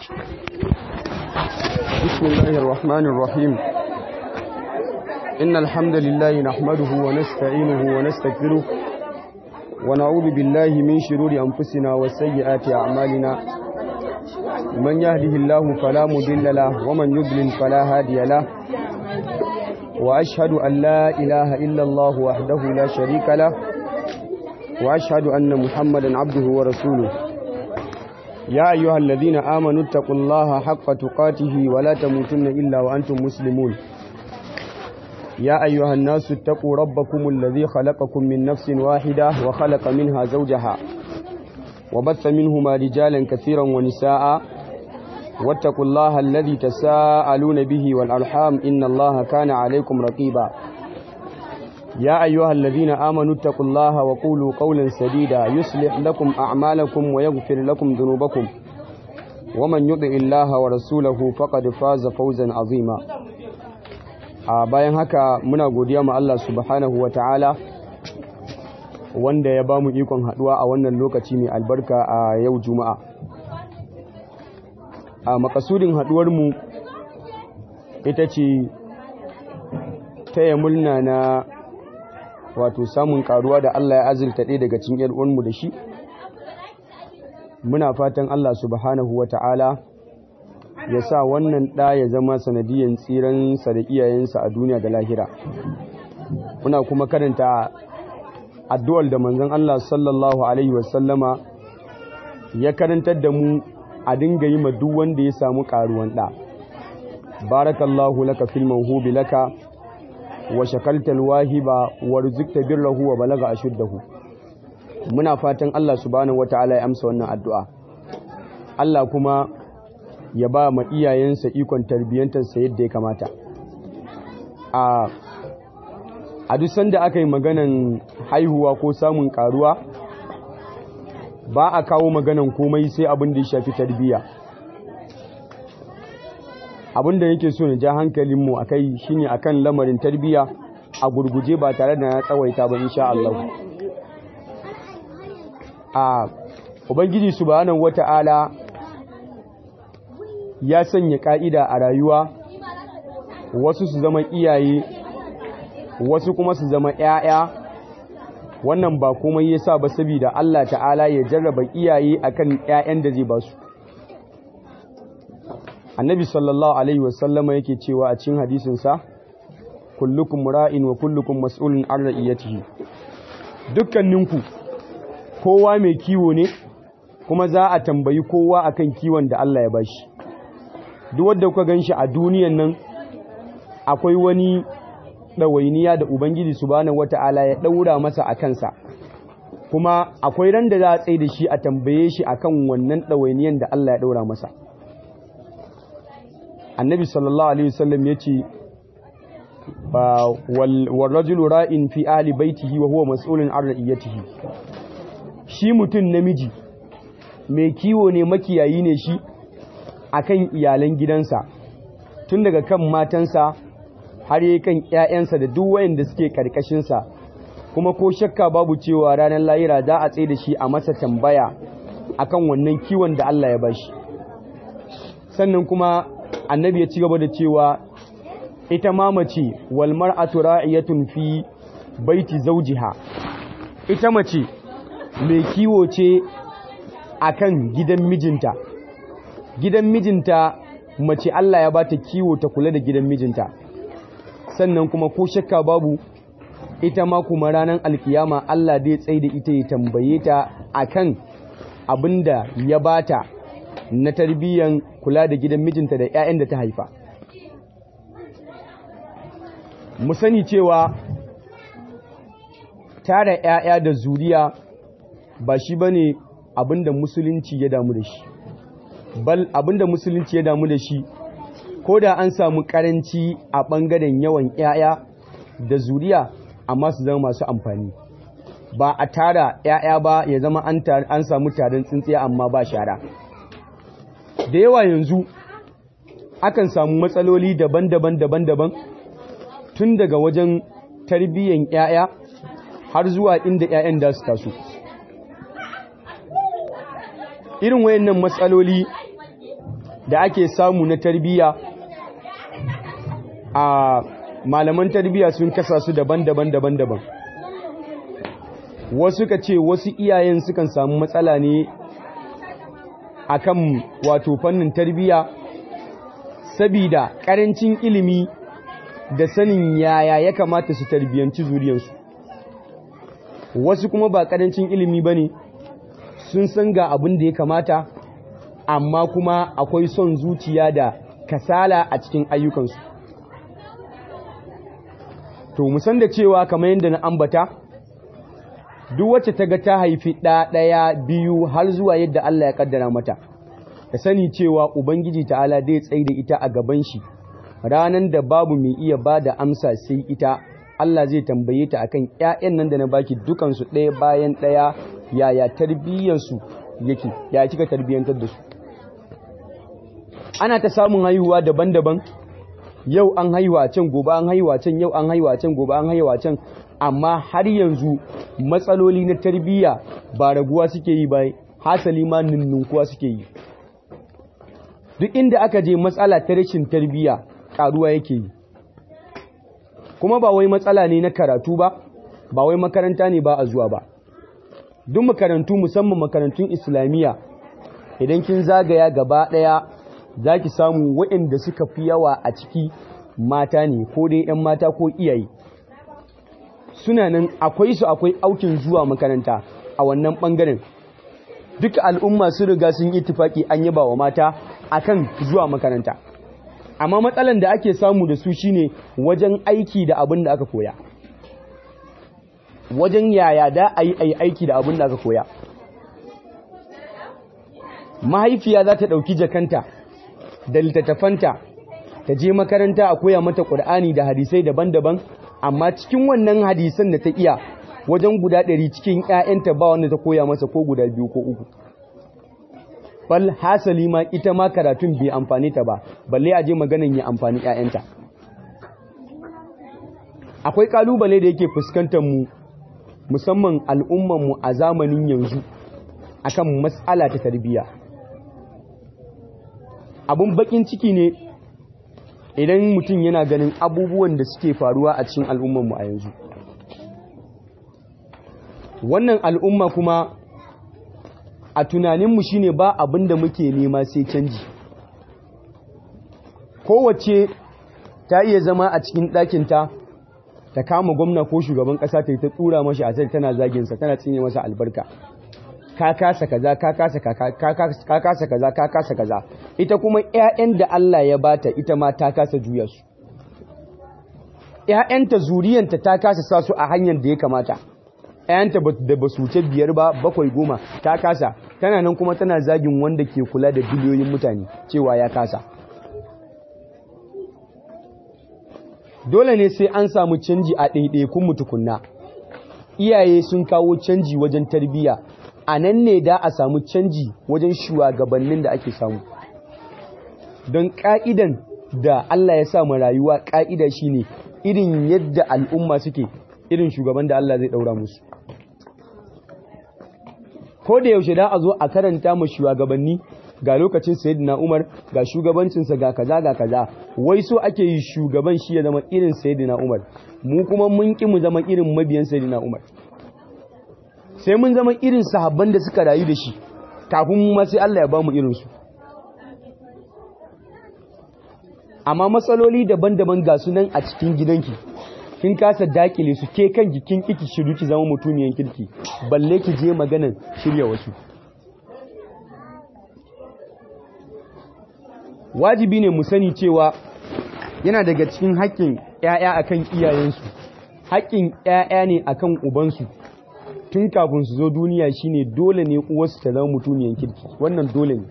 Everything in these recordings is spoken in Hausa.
بسم الله الرحمن الرحيم إن الحمد لله نحمده ونستعينه ونستغفره ونعوذ بالله من شرور أنفسنا وسيئات أعمالنا من يهده الله فلا مضل له ومن يضلل فلا هادي له وأشهد أن لا إله إلا الله وحده لا شريك له وأشهد أن محمدا عبده ورسوله يا أيها الذين آمنوا اتقوا الله حق تقاته ولا تموتن إلا وأنتم مسلمون يا أيها الناس اتقوا ربكم الذي خلقكم من نفس واحدة وخلق منها زوجها وبث منهما رجالا كثيرا ونساء واتقوا الله الذي تساءلون به والأرحام إن الله كان عليكم رقيبا يا أيها الذين آمنوا اتقوا الله وقولوا قولا سديدا يصلح لكم أعمالكم ويغفر لكم ذنوبكم ومن يطع الله ورسوله فقد فاز فوزا عظيما a bayan haka muna godiya ma Allah subhanahu ta'ala wanda ya bamu ikon haduwa a wannan lokaci mai albarka a yau juma'a a makasudin haduwar mu ita ce taya murna na wato samun karuwa da Allah ya azurta ɗaya daga cikin ‘yar uwanmu da shi muna fatan Allah subhanahu ta'ala ya sa wannan ɗa ya zama sanadiyan tsiransa da iyayensa a duniya da lahira muna kuma karanta addu'ar da manzon Allah sallallahu alaihi wasallama ya karantar da mu a dinga yi ma duk wanda ya samu karuwan ɗa barakallahu laka fil mawhubi laka wa shakaltal wahiba warzuqta birrahu wa balaga ashuddahu muna fatan Allah subhanahu wataala ya amsa wannan addu'a Allah kuma ya ba ma iyayensa ikon tarbiyyantarsa yadda ya kamata a a duk sanda aka yi maganan haihuwa ko samun karuwa ba a kawo maganan komai sai abin da ya shafi tarbiyya abin da yake so na ja hankalinmu a kai shine akan lamarin tarbiyya a gurguje ba tare da na tsawaita ba insha Allah a ubangiji subhanahu wata'ala ya sanya ka'ida a rayuwa wasu su zama iyaye wasu kuma su zama ‘ya'ya wannan ba komai ya sa ba saboda Allah ta'ala ya jarraba iyaye akan ‘ya'yan da zai ba su annabi sallallahu alaihi wasallama yake cewa a cikin hadisinsa kullukum ra'in wa kullukum mas'ulun an ra'iyatihi dukkaninku kowa mai kiwo ne kuma za a tambayi kowa akan kiwon da Allah ya bashi duk wanda kuka ganshi a duniyan nan akwai wani ɗawainiya da ubangiji subhanahu wata'ala ya ɗaura masa a kansa kuma akwai ran da za a tsaye da shi a tambaye shi akan wannan ɗawainiyan da Allah ya ɗaura masa annabi sallallahu alaihi wasallam ya ce wal rajulu ra'in fi ahli baitihi wa huwa mas'ulun an ra'iyatihi shi mutum namiji mai kiwo ne makiyayi ne shi akan iyalan gidansa tun daga kan matansa har yi kan ƴaƴansa da duk wayanda suke karkashinsa kuma ko shakka babu cewa ranar lahira za a tsaye da shi a masa tambaya akan wannan kiwon da Allah ya bashi sannan kuma annabi ya ci gaba da cewa ita ma mace wal mar'atu ra'iyatun fi baiti zawjiha ita mace mai kiwo ce akan gidan mijinta gidan mijinta mace Allah ya bata kiwo ta kula da gidan mijinta sannan kuma ko shakka babu ita ma kuma ranar alkiyama Allah dai tsaye da ita ya tambaye ta akan abinda ya bata na tarbiyyan kula da gidan mijinta da 'ya'yan da ta haifa mu sani cewa tara 'ya'ya da zuriya ba shi bane abinda musulunci ya damu da shi bal abinda musulunci ya damu da shi ko da an samu karanci a ɓangaren yawan 'ya'ya da zuriya amma su zama masu amfani ba a tara 'ya'ya ba ya zama an samu taron tsintsiya amma ba shara da yawa yanzu akan samu matsaloli daban-daban daban-daban tun daga wajen tarbiyyan 'ya'ya har zuwa inda 'ya'yan da su taso irin wayannan matsaloli da ake samu na tarbiyya a malaman tarbiyya sun kasa su daban-daban daban-daban wasu ka ce wasu iyayen sukan samu matsala ne akan wato fannin tarbiyya sabida karancin ilimi da sanin yaya ya kamata su tarbiyanci zuriyarsu wasu kuma ba karancin ilimi bane sun san ga abin da ya kamata amma kuma akwai son zuciya da kasala a cikin ayyukansu to musan da cewa kamar yadda na ambata duk wacce ta ga ta haifi ɗaya biyu har zuwa yadda Allah ya kaddara mata ka sani cewa ubangiji ta'ala zai tsaye da ita a gaban shi ranan da babu mai iya ba da amsa sai ita Allah zai tambaye ta akan ƴaƴan nan da na baki dukansu ɗaya bayan ɗaya yaya tarbiyyarsu yake ya kika tarbiyyantar da su ana ta samun haihuwa daban-daban yau an haihuwa can gobe an haihuwa can yau an haihuwa can gobe an haihuwa can amma har yanzu matsaloli na tarbiyya ba raguwa suke yi ba hasali ma nunnunkuwa suke yi duk inda aka je matsala ta rashin tarbiyya karuwa yake yi kuma ba wai matsala ne na karatu ba ba wai makaranta ne ba a zuwa ba duk makarantu musamman makarantun islamiyya idan kin zagaya gaba daya za ki samu waɗanda suka fi yawa a ciki mata ne ko dai 'yan mata ko iyaye suna nan akwai su akwai aukin zuwa makaranta a wannan ɓangaren duka al'umma su riga sun yi tufaki an yaba wa mata akan zuwa makaranta amma matsalan da ake samu da su shine wajen aiki da abin da aka koya wajen yaya da a yi aiki da abin da aka koya mahaifiya za ta ɗauki jakanta da littattafanta ta je makaranta a koya mata ƙur'ani da hadisai daban-daban amma cikin wannan hadisan da ta iya wajen guda ɗari cikin 'ya'yanta ba wanda ta koya masa ko guda biyu ko uku bal hasali ma ita ma karatun bai amfani ta ba balle a je maganan ya amfani 'ya'yanta akwai kalubale da yake fuskantar mu musamman al'umman mu a zamanin yanzu akan matsala ta tarbiyya abun bakin ciki ne idan mutum yana ganin abubuwan da suke faruwa a cikin al'ummanmu a yanzu wannan al'umma kuma a tunaninmu shine ba abin da muke nema sai canji kowace ta iya zama a cikin ɗakinta ta kama gwamna ko shugaban ƙasa ta yi ta tsura mashi a tana zaginsa tana tsinye masa albarka ka kasa kaza ka kasa ka kasa kaza ka kasa kaza ita kuma ƴaƴan da Allah ya bata ita ma ta kasa juya su ƴaƴanta zuriyanta ta kasa sa su a hanyar da ya kamata ƴaƴanta da ba su wuce biyar ba bakwai goma ta kasa tana nan kuma tana zagin wanda ke kula da biliyoyin mutane cewa ya kasa dole ne sai an samu canji a ɗaiɗaikun mutukunna iyaye sun kawo canji wajen tarbiyya a nan ne da a samu canji wajen shugabannin da ake samu don ƙa'idan da Allah ya samu rayuwa ƙa'ida shine irin yadda al'umma suke irin shugaban da Allah zai ɗaura musu ko da yaushe da a zo a karanta mu shugabanni ga lokacin sayyidina Umar ga shugabancinsa ga kaza ga kaza wai so ake yi shugaban shi ya zama irin sayyidina Umar mu kuma mun ki mu zama irin mabiyan sayyidina Umar sai mun zama irin sahabban da suka rayu da shi kafin mu ma sai Allah ya ba mu irin su amma matsaloli daban-daban ga su nan a cikin gidanki kin kasa dakile su ke kanki kin kiki shiru ki zama mutumiyan kirki balle ki je maganan shirya wasu wajibi ne mu sani cewa yana daga cikin haƙƙin ƴaƴa akan iyayensu haƙƙin ƴaƴa ne akan ubansu tun kafin su zo duniya shine dole ne uwarsu ta zama mutumiyan kirki wannan dole ne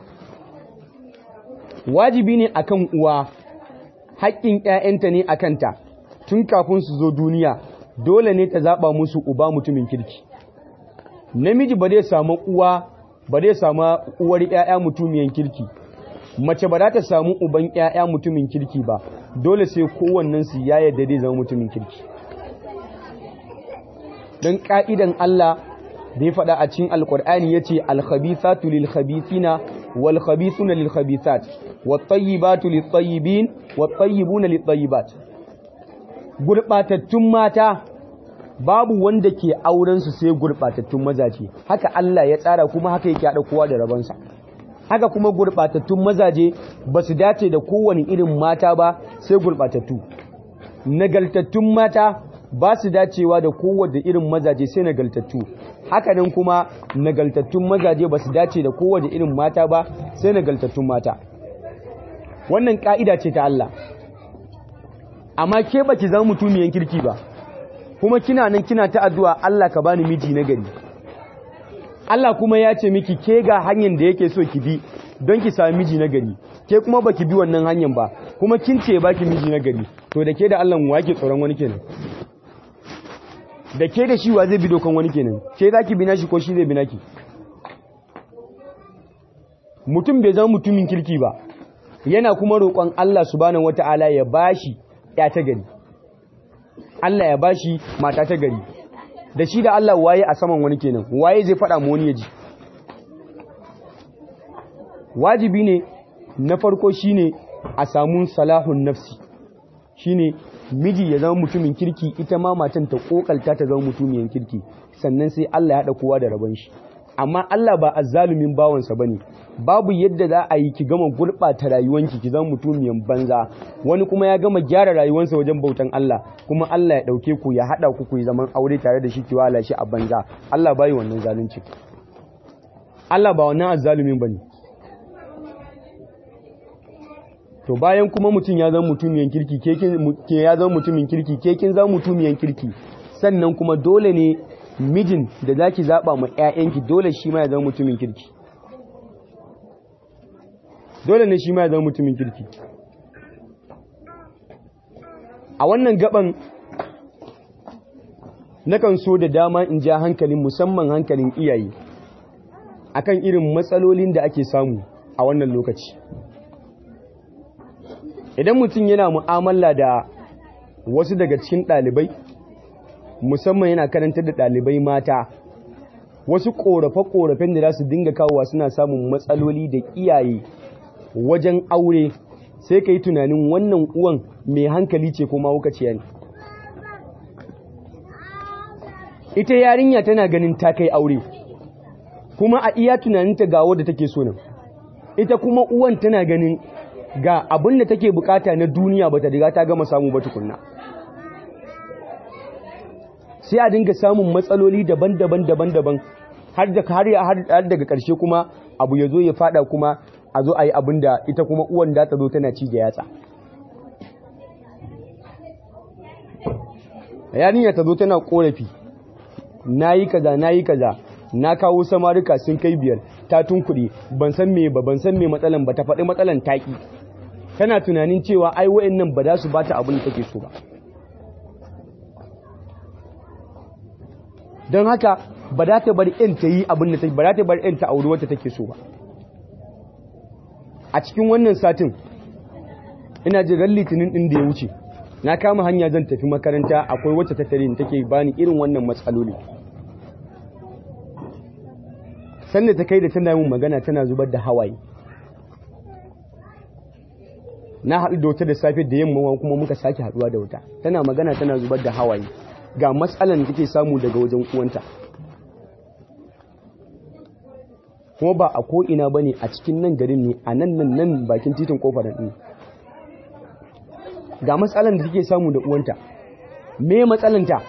wajibi ne akan uwa haƙƙin ƴaƴanta ne akan ta tun kafin su zo duniya dole ne ta zaba musu uba mutumin kirki namiji ba zai samu uwa ba zai samu uwar ƴaƴa mutumiyan kirki mace ba za ta samu uban ƴaƴa mutumin kirki ba dole sai kowannen su ya yarda zai zama mutumin kirki don ka'idan Allah da ya faɗa a cikin alƙur'ani yace al-khabithatu lil-khabithina wal khabithuna lil khabithat wat tayyibatu lit tayyibin wat tayyibuna lit tayyibat gurbatattun mata babu wanda ke auren su sai gurbatattun mazaje haka Allah ya tsara kuma haka yake hada kowa da rabansa haka kuma gurbatattun mazaje ba su dace da kowane irin mata ba sai gurbatattu nagaltattun mata ba su dacewa da kowace irin mazaje sai nagaltattu haka nan kuma nagaltattun mazaje ba su dace da kowace irin mata ba sai nagaltattun mata wannan ka'ida ce ta Allah amma ke baki zama mutumiyan kirki ba kuma kina nan kina ta addu'a Allah ka bani miji na gari Allah kuma ya ce miki ke ga hanyar da yake so ki bi don ki sami miji na gari ke kuma baki bi wannan hanyar ba kuma kin ce baki miji na gari to da ke da Allah wa ke tsoron wani kenan da ke da shi wa zai bi dokan wani kenan ke za ki bina shi ko shi zai bina ki mutum bai zama mutumin kirki ba yana kuma roƙon Allah subhanahu wata'ala ya bashi ya ta gari Allah ya bashi mata ta gari da shi da Allah waye a saman wani kenan waye zai faɗa mu wani ya ji wajibi ne na farko shine a samu salahun nafsi shine miji ya zama mutumin kirki ita ma matan ta kokalta ta zama mutumiyan kirki sannan sai Allah ya haɗa kowa da rabon shi amma Allah ba azzalumin bawansa bane babu yadda za a yi ki gama gurɓata rayuwanki ki zama mutumiyan banza wani kuma ya gama gyara rayuwansa wajen bautan Allah kuma Allah ya ɗauke ku ya haɗa ku ku yi zaman aure tare da shi ki wala shi a banza Allah bai wannan zalunci Allah ba wannan azzalumin bane to bayan kuma mutum ya zama mutumiyan kirki ke ya zama mutumin kirki ke kin zama mutumiyan kirki sannan kuma dole ne mijin da zaki zaba ma ƴaƴanki dole shi ma ya zama mutumin kirki dole ne shi ma ya zama mutumin kirki a wannan gaban nakan so da dama in ja hankalin musamman hankalin iyaye akan irin matsalolin da ake samu a wannan lokaci idan mutum yana mu'amala da wasu daga cikin ɗalibai musamman yana karantar da ɗalibai mata wasu ƙorafe-ƙorafen da za su dinga kawowa suna samun matsaloli da iyaye wajen aure sai ka yi tunanin wannan uwan mai hankali ce ko mahaukaciya ne ita yarinya tana ganin ta kai aure kuma a iya tunaninta ga wadda take so nan ita kuma uwan tana ganin ga abin da take bukata na duniya bata riga ta gama samu ba tukunna sai a dinga samun matsaloli daban-daban daban-daban har da har daga karshe kuma abu ya zo ya fada kuma a zo a yi abin da ita kuma uwan da ta zo tana ci da yatsa yarinya ta zo tana korafi na yi kaza na yi kaza na kawo samarika sun kai biyar ta tunkuɗe ban san me ba ban san me matsalan ba ta faɗi matsalan taƙi tana tunanin cewa ai wa'annan ba za su bata abin da take so ba don haka ba za ta bar yan ta yi abin da take ba za ta bar yan ta auri wata take so ba a cikin wannan satin ina jiran litinin din da ya wuce na kama hanya zan tafi makaranta akwai wacce ta tare take bani irin wannan matsaloli sanda ta kai da tana yin magana tana zubar da hawaye na haɗu da wata da safe da yamma kuma muka sake haɗuwa da wata tana magana tana zubar da hawaye ga matsalan da take samu daga wajen uwanta kuma ba a ko'ina ba ne a cikin nan garin ne a nan nan nan bakin titin kofar ɗin ga matsalan da take samu da uwanta me matsalanta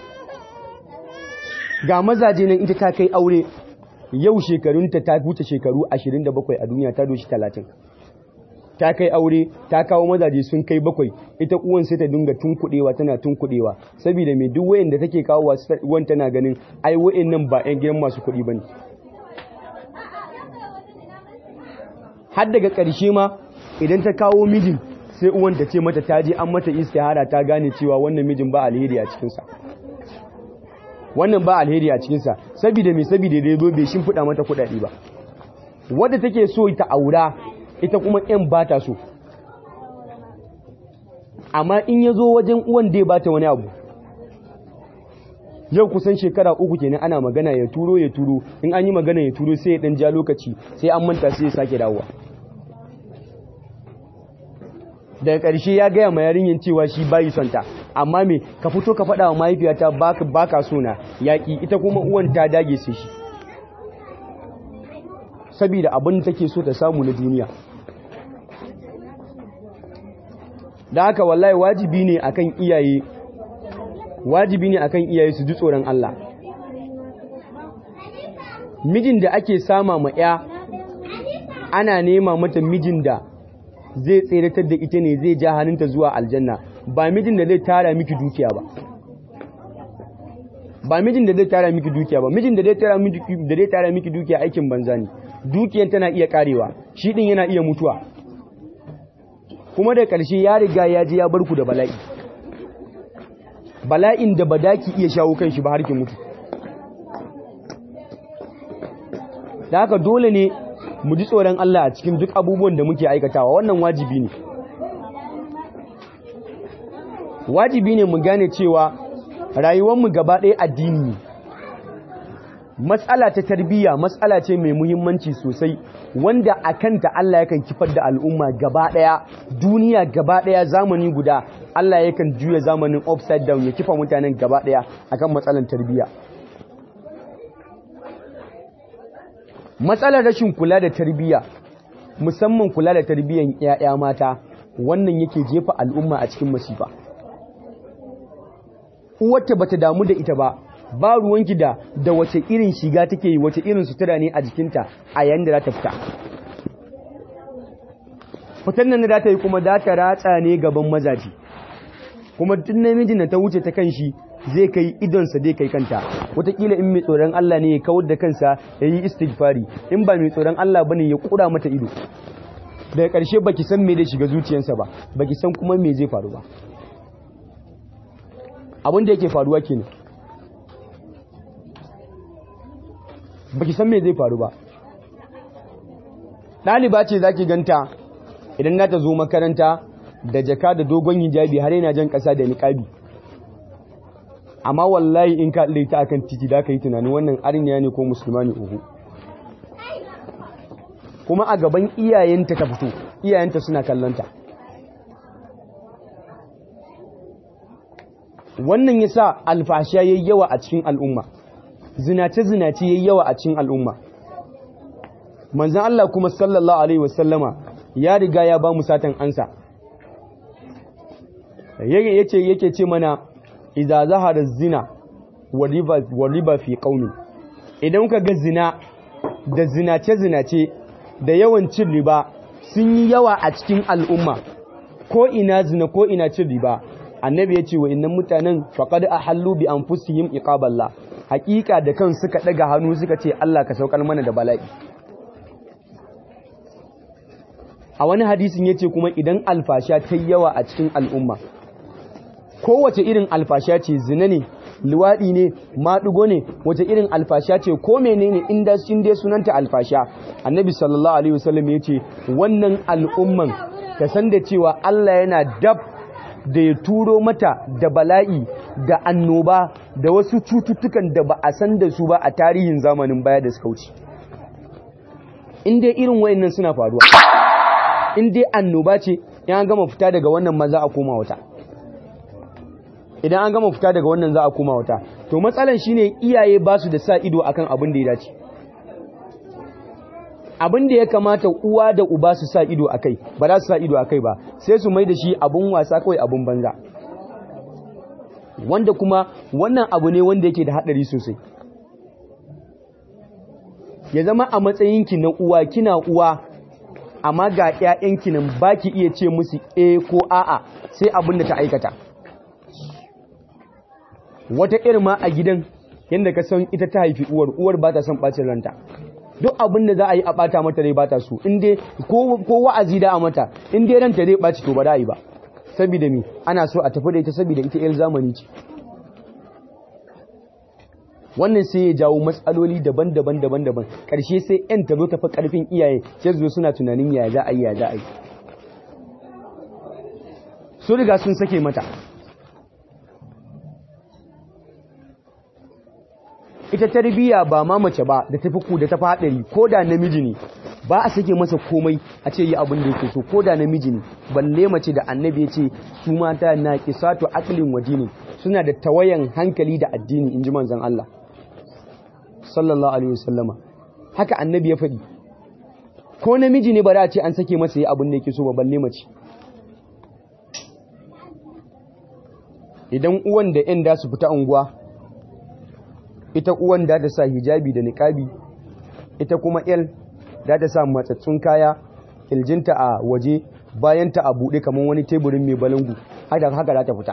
ga mazaje nan ita ta kai aure yau shekarunta ta wuce shekaru 27 a duniya ta doshi 30 ta kai aure ta kawo mazaje sun kai bakwai ita uwan sai ta dinga tunkudewa tana tunkudewa saboda mai duk wayan da take kawo uwan tana ganin ai wayan nan ba 'yan gidan masu kuɗi bane har daga ƙarshe ma idan ta kawo mijin sai uwan ta ce mata ta je an mata istihara ta gane cewa wannan mijin ba alheri a cikinsa wannan ba alheri a cikinsa saboda mai saboda da ya zo bai shimfiɗa mata kuɗaɗe ba wadda take so ta aura ita kuma ‘yan ba ta so amma in ya zo wajen uwan da ya ba ta wani abu yau kusan shekara uku kenan ana magana ya turo ya turo in an yi magana ya turo sai ya dan ja lokaci sai an manta sai ya sake dawowa daga ƙarshe ya gaya ma yarinyar cewa shi bayi son ta amma me ka fito ka faɗa wa mahaifiyata baka baka so na yaƙi ita kuma uwan ta dage sai shi saboda abin da take so ta samu na duniya da haka wallahi wajibi ne akan iyaye wajibi ne akan iyaye su ji tsoron Allah mijin da ake sama ma ya ana nema mata mijin da zai tseratar da ita ne zai ja hannunta zuwa aljanna ba mijin da zai tara miki dukiya ba ba mijin da zai tara miki dukiya ba mijin da zai tara miki da zai tara miki dukiya aikin banza ne dukiyar tana iya karewa shi din yana iya mutuwa kuma da ƙarshe ya riga ya je ya bar ku da bala'i bala'in da ba daki iya shawo kan shi ba har ki mutu da haka dole ne mu ji tsoron Allah a cikin duk abubuwan da muke aikatawa wannan wajibi ne wajibi ne mu gane cewa rayuwarmu gaba ɗaya addini ne matsala ta tarbiyya matsala ce mai muhimmanci sosai wanda a kanta Allah yakan kifar da al'umma gaba ɗaya duniya gaba ɗaya zamani guda Allah yakan juya zamanin upside down ya kifa mutanen gaba ɗaya akan matsalar tarbiyya matsalar rashin kula da tarbiyya musamman kula da tarbiyyan 'ya'ya mata wannan yake jefa al'umma a cikin masifa uwarta bata damu da ita ba ba ruwanki da da wace irin shiga take yi wace irin sutura ne a jikinta a yayin da za ta fita fitan nan da za ta yi kuma za ta ratsa ne gaban mazaji kuma duk namijin da ta wuce ta kan shi zai kai idonsa zai kai kanta wataƙila in mai tsoron Allah ne ya kawar da kansa ya yi istighfari in ba mai tsoron Allah bane ya kura mata ido daga ƙarshe baki san me da shiga zuciyarsa ba baki san kuma me zai faru ba abin da yake faruwa kenan baki san me zai faru ba ɗaliba ce zaki ganta idan na ta zo makaranta da jaka da dogon hijabi har yana jan ƙasa da niƙabi amma wallahi in ka ta akan titi da ka yi tunanin wannan arniya ne ko musulma ne uku kuma a gaban iyayenta ta fito iyayenta suna kallonta wannan ya sa alfasha yayi yawa a cikin al'umma zinace-zinace yayi yawa a cikin al'umma manzan Allah kuma sallallahu alaihi wasallama ya riga ya ba mu satan ansa yake yake ce mana idza zahara zina wa riba wa riba fi qaumi idan ka ga zina da zinace zinace da yawan cin riba sun yi yawa a cikin al'umma ko ina zina ko ina cin riba annabi ya ce wa innan mutanen faqad ahallu bi anfusihim iqaballah hakika da kan suka daga hannu suka ce Allah ka saukar mana da bala'i a wani hadisin yace kuma idan alfasha ta yawa a cikin al'umma kowace irin alfasha ce zina ne luwaɗi ne maɗugo ne wace irin alfasha ce ko menene inda sun dai sunanta alfasha annabi sallallahu alaihi wasallam ya ce wannan al'umman ta san da cewa Allah yana dab da ya turo mata da bala'i da annoba da wasu cututtukan da ba a san da su ba a tarihin zamanin baya da suka wuce in dai irin wayannan suna faruwa in dai annoba ce ya gama fita daga wannan maza a koma wata idan an gama fita daga wannan za a koma wata to matsalan shine iyaye ba su da sa ido akan abin da ya dace abin da ya kamata uwa da uba su sa ido akai ba za su sa ido akai ba sai su mai da shi abun wasa kawai abun banza wanda kuma wannan abu ne wanda yake da hadari sosai ya zama a matsayinki na uwa kina uwa amma ga ƴaƴanki nan baki iya ce musu eh ko a'a sai abin da ta aikata wata irma a gidan yadda ka san ita ta haifi uwar uwar ba ta son ɓacin ranta duk abin da za a yi a ɓata mata rai ba ta so inda ko wa'azi da a mata inda ranta zai ɓaci to ba da yi ba saboda mi ana so a tafi da ita saboda ita yar zamani ce wannan sai ya jawo matsaloli daban-daban daban-daban ƙarshe sai yan ta zo tafi ƙarfin iyaye sai zo suna tunanin ya za a yi ya za a yi su riga sun sake mata ita tarbiyya ba ma mace ba da tafi ku da tafi hadari ko da namiji ne ba a sake masa komai a ce yi abin da yake so ko da namiji ne balle mace da annabi ya ce su mata na kisatu aqlin wa dini suna da tawayan hankali da addini inji manzon Allah sallallahu alaihi wasallama haka annabi ya faɗi ko namiji ne ba za a ce an sake masa yi abin da yake so ba balle mace idan uwan da yan da su fita unguwa ita uwan da ta sa hijabi da niqabi ita kuma el da ta sa matsatsun kaya iljinta a waje bayanta a buɗe kamar wani teburin mai balangu haka haka za ta fita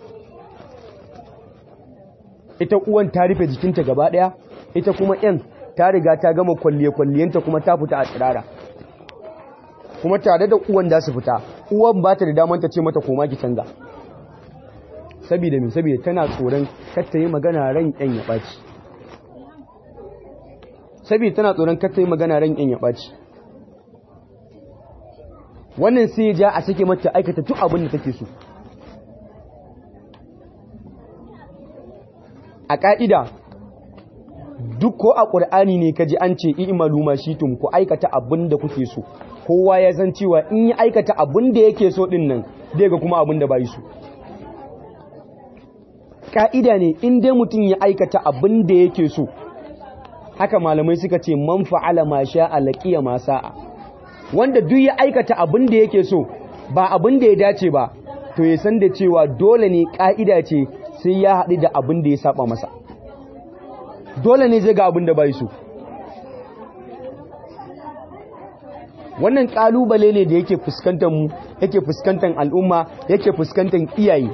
ita uwan ta rufe jikinta gaba ɗaya ita kuma yan ta riga ta gama kwalliye-kwalliyenta kuma ta fita a tsirara kuma tare da uwan da su fita uwan ba ta da damar ta ce mata koma ki canza saboda min saboda tana tsoron katta yi magana ran yan ya ɓaci saboda tana tsoron katta yi magana ran yan ya ɓaci wannan sai ya ja a sake mata aikata duk abin da take so a ƙa'ida duk ko a ƙur'ani ne ka ji an ce i'malu ma shitum ku aikata abin da kuke so kowa ya san cewa in yi aikata abin da yake so din nan zai ga kuma abin da bai so ka'ida ne in dai mutum ya aikata abin da yake so haka malamai suka ce man fa'ala ma sha'a laqiya ma sa'a wanda duk ya aikata abin da yake so ba abin da ya dace ba to ya san da cewa dole ne ka'ida ce sai ya haɗu da abin da ya saba masa dole ne zai ga abin da bai so wannan kalubale ne da yake fuskantar mu yake fuskantar al'umma yake fuskantar iyaye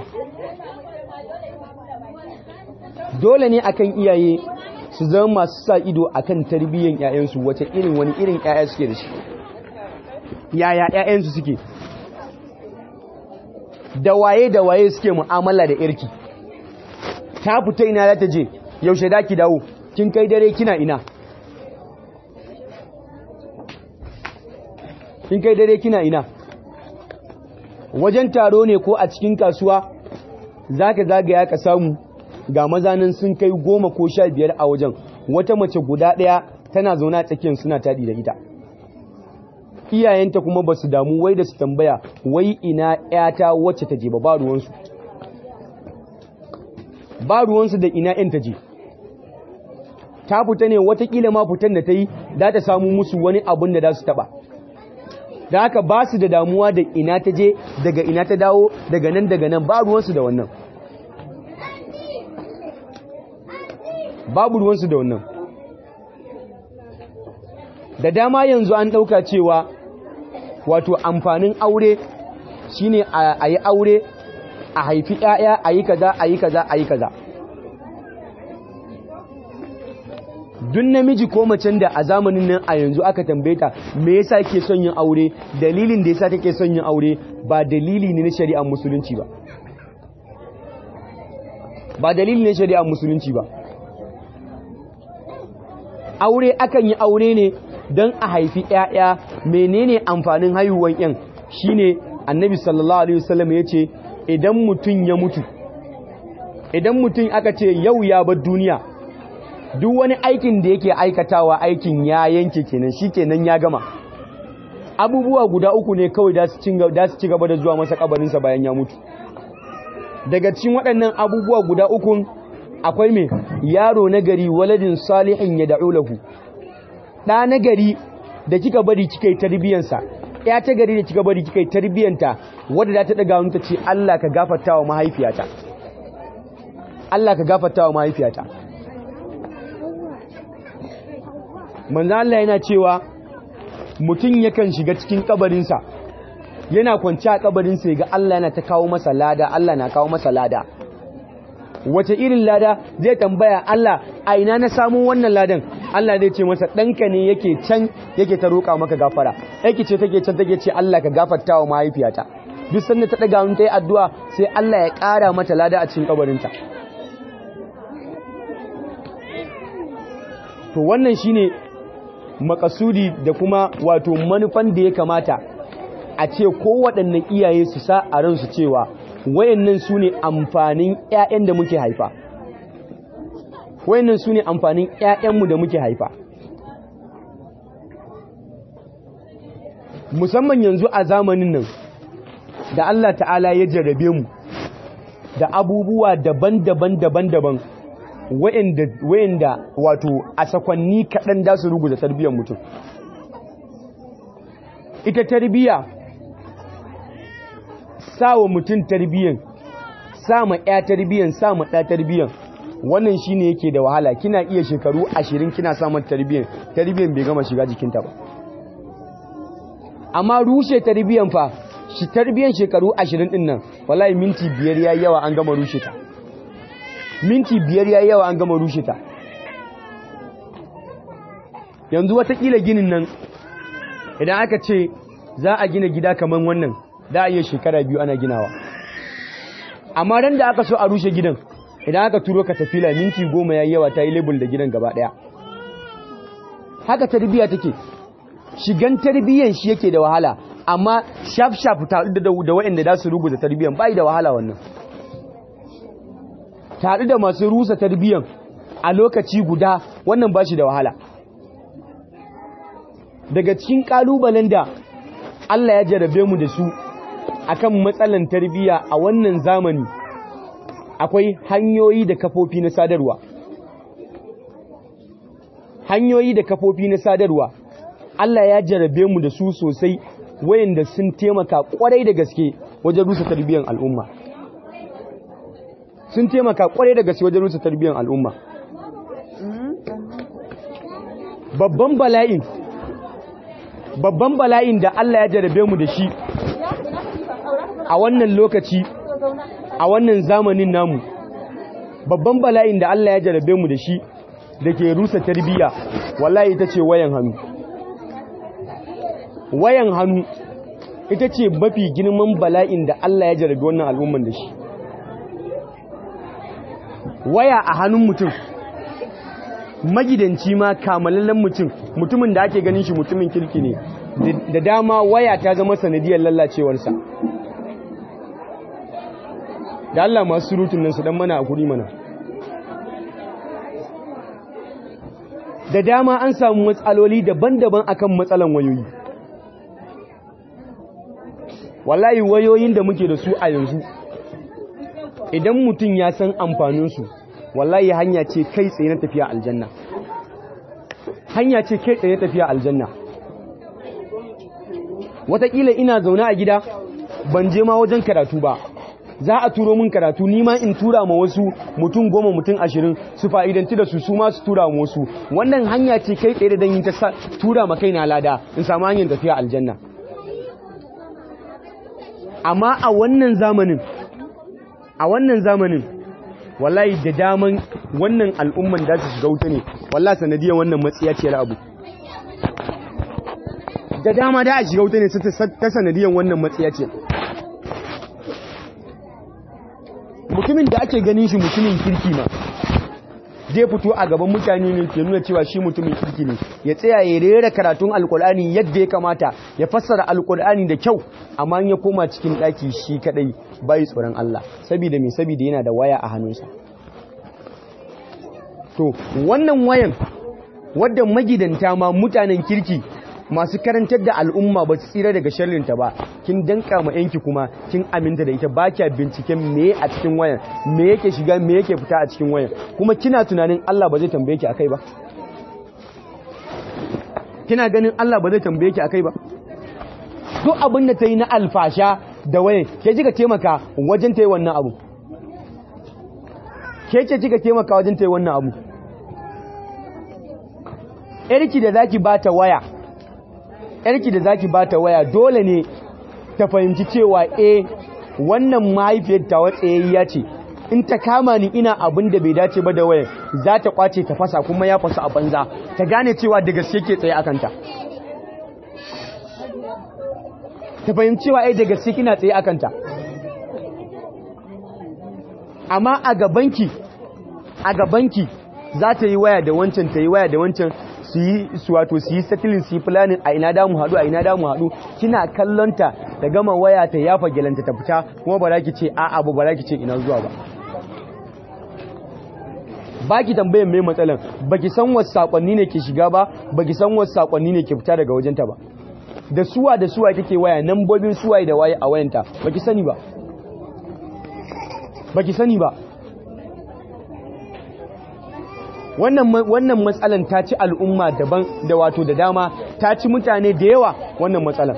dole ne akan iyaye su zama masu sa ido akan tarbiyyar ƴaƴansu wace irin wani irin ƴaƴa suke da shi yaya ƴaƴansu suke da waye da waye suke mu'amala da irki ta fita ina za ta je yaushe da ki dawo kin kai dare kina ina kin kai dare kina ina wajen taro ne ko a cikin kasuwa zaka zagaya ka samu ga mazanin sun kai goma ko sha biyar a wajen wata mace guda ɗaya tana zaune a tsakiyar suna taɗi da ita iyayenta kuma ba su damu wai da su tambaya wai ina ‘yata wacce ta je ba ba ruwansu ba ruwansu da ina ‘yan ta je ta fita ne watakila ma fitan da ta yi za ta samu musu wani abin da za su taba da haka ba su da damuwa da ina ta je daga ina ta dawo daga nan daga nan ba ruwansu da wannan babu ruwansu da wannan da dama yanzu an ɗauka cewa wato amfanin aure shine a yi aure a haifi 'ya'ya a yi kaza a yi kaza a yi kaza duk namiji ko macen da a zamanin nan a yanzu aka tambaye ta me yasa ke son yin aure dalilin da yasa take son yin aure ba dalili ne na shari'ar musulunci ba ba dalili ne shari'ar musulunci ba aure akan yi aure ne don a haifi ƴaƴa menene amfanin haihuwan ƴan shine annabi sallallahu alaihi wasallam yace idan mutum ya mutu idan mutum aka ce yau ya bar duniya duk wani aikin da yake aikatawa aikin ya yanke kenan shikenan ya gama abubuwa guda uku ne kawai da su ci gaba da zuwa masa kabarinsa bayan ya mutu daga cikin waɗannan abubuwa guda ukun akwai mai yaro nagari waladin salihin ya da'u lahu ɗa nagari da kika bari kika yi tarbiyyansa ya ta gari da kika bari kika yi tarbiyyanta wadda za ta ɗaga wani ta ce Allah ka gafarta wa mahaifiyata Allah ka gafarta wa mahaifiyata manzo Allah yana cewa mutum yakan shiga cikin kabarinsa yana kwanci a kabarinsa ya ga Allah yana ta kawo masa lada Allah na kawo masa lada wace irin lada zai tambaya Allah a ina na samu wannan ladan Allah zai ce masa ɗanka ne yake can yake ta roƙa maka gafara yake ce take can take ce Allah ka gafarta wa mahaifiyata duk sanda ta ɗaga mun ta yi addu'a sai Allah ya ƙara mata lada a cikin kabarinta to wannan shine makasudi da kuma wato manufan da ya kamata a ce kowaɗanne iyaye su sa a ransu cewa wayannan su ne amfanin 'ya'yan da muke haifa wayannan su ne amfanin 'ya'yanmu da muke haifa musamman yanzu a zamanin nan da Allah ta'ala ya jarrabe mu da abubuwa daban-daban daban-daban wayanda wato a sakwanni kaɗan da su ruguza tarbiyyar mutum ita tarbiyya sawa mutum tarbiyyan sa ma ya tarbiyyan sa ma ɗa tarbiyyan wannan shine yake da wahala kina iya shekaru ashirin kina samun tarbiyyan tarbiyyan bai gama shiga jikinta ba amma rushe tarbiyyan fa shi tarbiyyan shekaru ashirin din nan wallahi minti biyar yayi yawa an gama rushe ta minti biyar yayi yawa an gama rushe ta yanzu watakila ginin nan idan aka ce za a gina gida kamar wannan da a iya shekara biyu ana ginawa amma ran da aka so a rushe gidan idan aka turo ka tafila minti goma ya yawa ta yi label da gidan gaba daya haka tarbiyya take shigan tarbiyyan shi yake da wahala amma shaf shaf ta da da waɗanda za su rubuta tarbiyyan bai da wahala wannan tare da masu rusa tarbiyyan a lokaci guda wannan ba shi da wahala daga cikin kalubalen da Allah ya jarabe mu da su akan matsalan tarbiyya a wannan zamani akwai hanyoyi da kafofi na sadarwa hanyoyi da kafofi na sadarwa Allah ya jarabe mu da su sosai wayanda sun taimaka kwarai da gaske wajen rusa tarbiyyar al'umma sun taimaka kwarai da gaske wajen rusa tarbiyyar al'umma babban bala'in babban bala'in da Allah ya jarabe mu da shi a wannan lokaci a wannan zamanin namu babban bala'in da Allah ya jarabe mu da shi da ke rusa tarbiyya wallahi ita ce wayan hannu wayan hannu ita ce mafi girman bala'in da Allah ya jarabe wannan al'umman da shi waya a hannun mutum magidanci ma kamalallen mutum mutumin da ake ganin shi mutumin kirki ne da dama waya ta zama sanadiyar lallacewarsa da Allah masu surutun nan su dan mana a kuri mana da dama an samu matsaloli daban-daban akan matsalan wayoyi wallahi wayoyin da muke da su a yanzu idan mutum ya san amfaninsu wallahi hanya ce kai tsaye na tafiya aljanna hanya ce kai tsaye tafiya aljanna wataƙila ina zaune a gida ban je ma wajen karatu ba za a turo min karatu ni ma in tura ma wasu mutum goma mutum ashirin su fa'idanti da su su ma su tura ma wasu wannan hanya ce kai tsaye da dan yin ta tura ma kaina lada in samu hanyar tafiya aljanna amma a wannan zamanin a wannan zamanin wallahi da daman wannan al'umman da su shiga wuta ne wallahi sanadiyar wannan matsiyaciyar abu da dama da a shiga wuta ne ta sanadiyar wannan matsiyaciyar mutumin da ake ganin shi mutumin kirki ma zai fito a gaban mutane ne ke nuna cewa shi mutumin kirki ne ya tsaya ya rera karatun alkur'ani yadda ya kamata ya fassara alkur'ani da kyau amma ya koma cikin ɗaki shi kadai bai tsoron Allah saboda me saboda yana da waya a hannunsa to wannan wayan wadda magidanta ma mutanen kirki masu karantar da al'umma ba su tsira daga sharrinta ba kin danka ma yanki kuma kin aminta da ita ba kya binciken me a cikin wayan me yake shiga me yake fita a cikin wayan kuma kina tunanin Allah ba zai tambaye ki akai ba kina ganin Allah ba zai tambaye ki akai ba duk abin da ta yi na alfasha da wayan ke kika taimaka wajen ta yi wannan abu ke ce kika taimaka wajen ta yi wannan abu yarki da zaki bata waya yarki da zaki bata waya dole ne ta fahimci cewa eh wannan mahaifiyar ta watsayayya ce in ta kama ni ina abin da bai dace ba da wayan za ta kwace ta fasa kuma ya fasa a banza ta gane cewa da gaske ke tsaye akanta ta fahimci cewa eh da gaske kina tsaye akanta amma a gabanki a gabanki za ta yi waya da wancan ta yi waya da wancan su yi su wato su yi settling su yi planning a ina da mu haɗu a ina da mu haɗu kina kallonta da gama waya ta yafa gelanta ta fita kuma ba za ki ce a abu ba za ki ce ina zuwa ba baki tambayan mai matsalan baki san wasu sakonni ne ke shiga ba baki san wasu sakonni ne ke fita daga wajenta ba da suwa da suwa take waya nambobin suwaye da waye a wayanta baki sani ba baki sani ba wannan wannan matsalan ta ci al'umma daban da wato da dama ta ci mutane da yawa wannan matsalan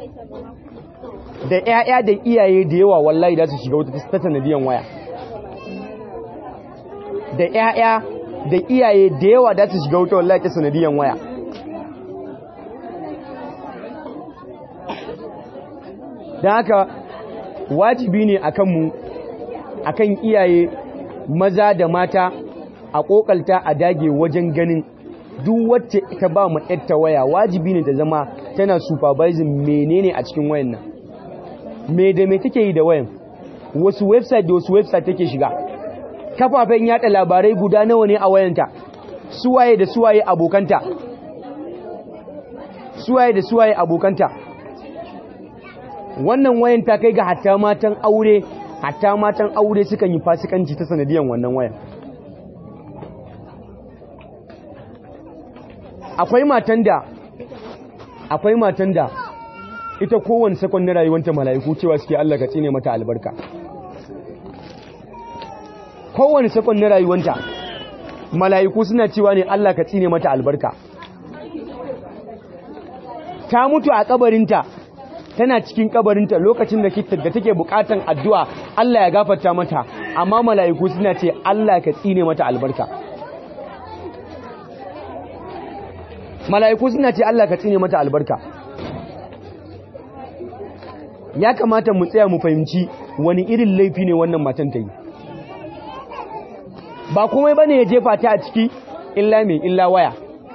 da ƴaƴa da iyaye da yawa wallahi za su shiga wata ta sanadiyan waya da ƴaƴa da iyaye da yawa za su shiga wata wallahi ta sanadiyan waya don haka wajibi ne a kanmu a kan iyaye maza da mata a kokalta a dage wajen ganin duk wacce ta ba mu ta waya wajibi ne ta zama tana supervising menene a cikin wayan nan me da me take yi da wayan wasu website da wasu website take shiga kafafen yada labarai guda nawa ne a wayanta suwaye da suwaye abokanta suwaye da suwaye abokanta wannan wayan ta kai ga hatta matan aure hatta matan aure sukan yi fasikanci ta sanadiyan wannan wayan akwai matan da akwai matan da ita kowane sakon na rayuwanta mala'iku cewa suke Allah ka tsine mata albarka kowane sakon na rayuwanta mala'iku suna cewa ne Allah ka tsine mata albarka ta mutu a kabarinta tana cikin kabarinta lokacin da da take bukatan addu'a Allah ya gafarta mata amma mala'iku suna ce Allah ka tsine mata albarka mala'iku suna ce Allah ka tsine mata albarka ya kamata mu tsaya mu fahimci wani irin laifi ne wannan matan ta yi ba komai bane ya jefa ta a ciki illa mai illa waya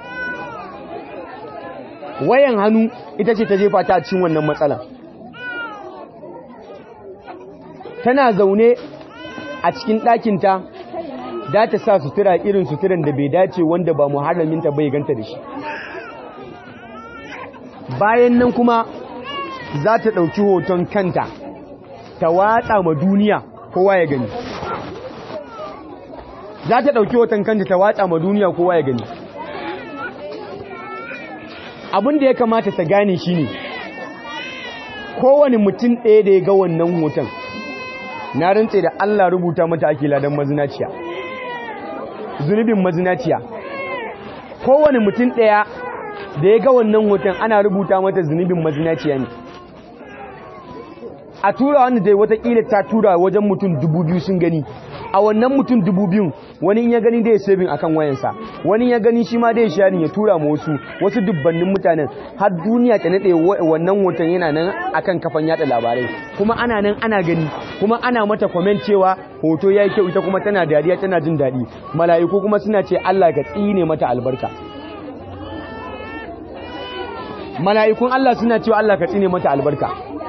wayan hannu ita ce ta jefa ta a cikin wannan matsala tana zaune a cikin ɗakinta da ta sa sutura irin suturan da bai dace wanda ba muharraminta bai ganta da shi bayan nan kuma za ta ɗauki hoton kanta ta watsa ma duniya kowa ya gani za ta ɗauki hoton kanta ta watsa ma duniya kowa ya gani abin da ya kamata ta gane shi ne kowane mutum ɗaya da ya ga wannan hoton na rantse da Allah rubuta mata ake ladan mazinaciya zunubin mazinaciya kowane mutum ɗaya da ya ga wannan hoton ana rubuta mata zunubin mazinaciya ne a tura wanda dai watakila ta tura wajen mutum dubu biyu sun gani a wannan mutum dubu biyun wani in ya gani da ya sabin akan wayansa wani ya gani shi ma da ya sharing ya tura ma wasu wasu dubbannin mutanen har duniya ta nade wannan hoton yana nan akan kafan yada labarai kuma ana nan ana gani kuma ana mata comment cewa hoto yayi kyau ita kuma tana dariya tana jin dadi mala'iku kuma suna ce Allah ka tsine mata albarka mala'ikun Allah suna cewa Allah ka tsine mata albarka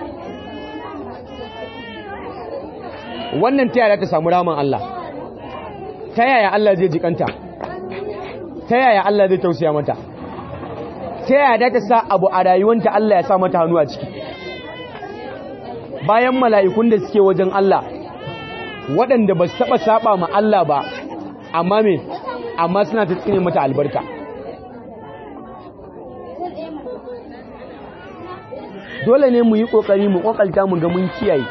wannan ta yaya ta samu raman Allah ta yaya Allah zai jikanta ta yaya Allah zai tausaya mata ta yaya ta sa abu a rayuwanta Allah ya sa mata hannu a ciki bayan mala'ikun da suke wajen Allah waɗanda ba su taɓa saba ma Allah ba amma me amma suna ta tsine mata albarka dole ne mu yi ƙoƙari mu ƙoƙalta mu ga mun kiyaye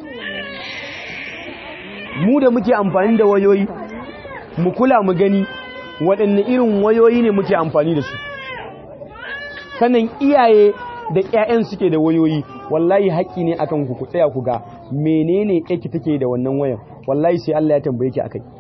mu da muke amfani da wayoyi mu kula mu gani waɗanne irin wayoyi ne muke amfani da su sannan iyaye da ƴaƴan suke da wayoyi wallahi haƙƙi ne akan ku ku tsaya ku ga menene yake take da wannan wayan wallahi sai Allah ya tambaye ki akai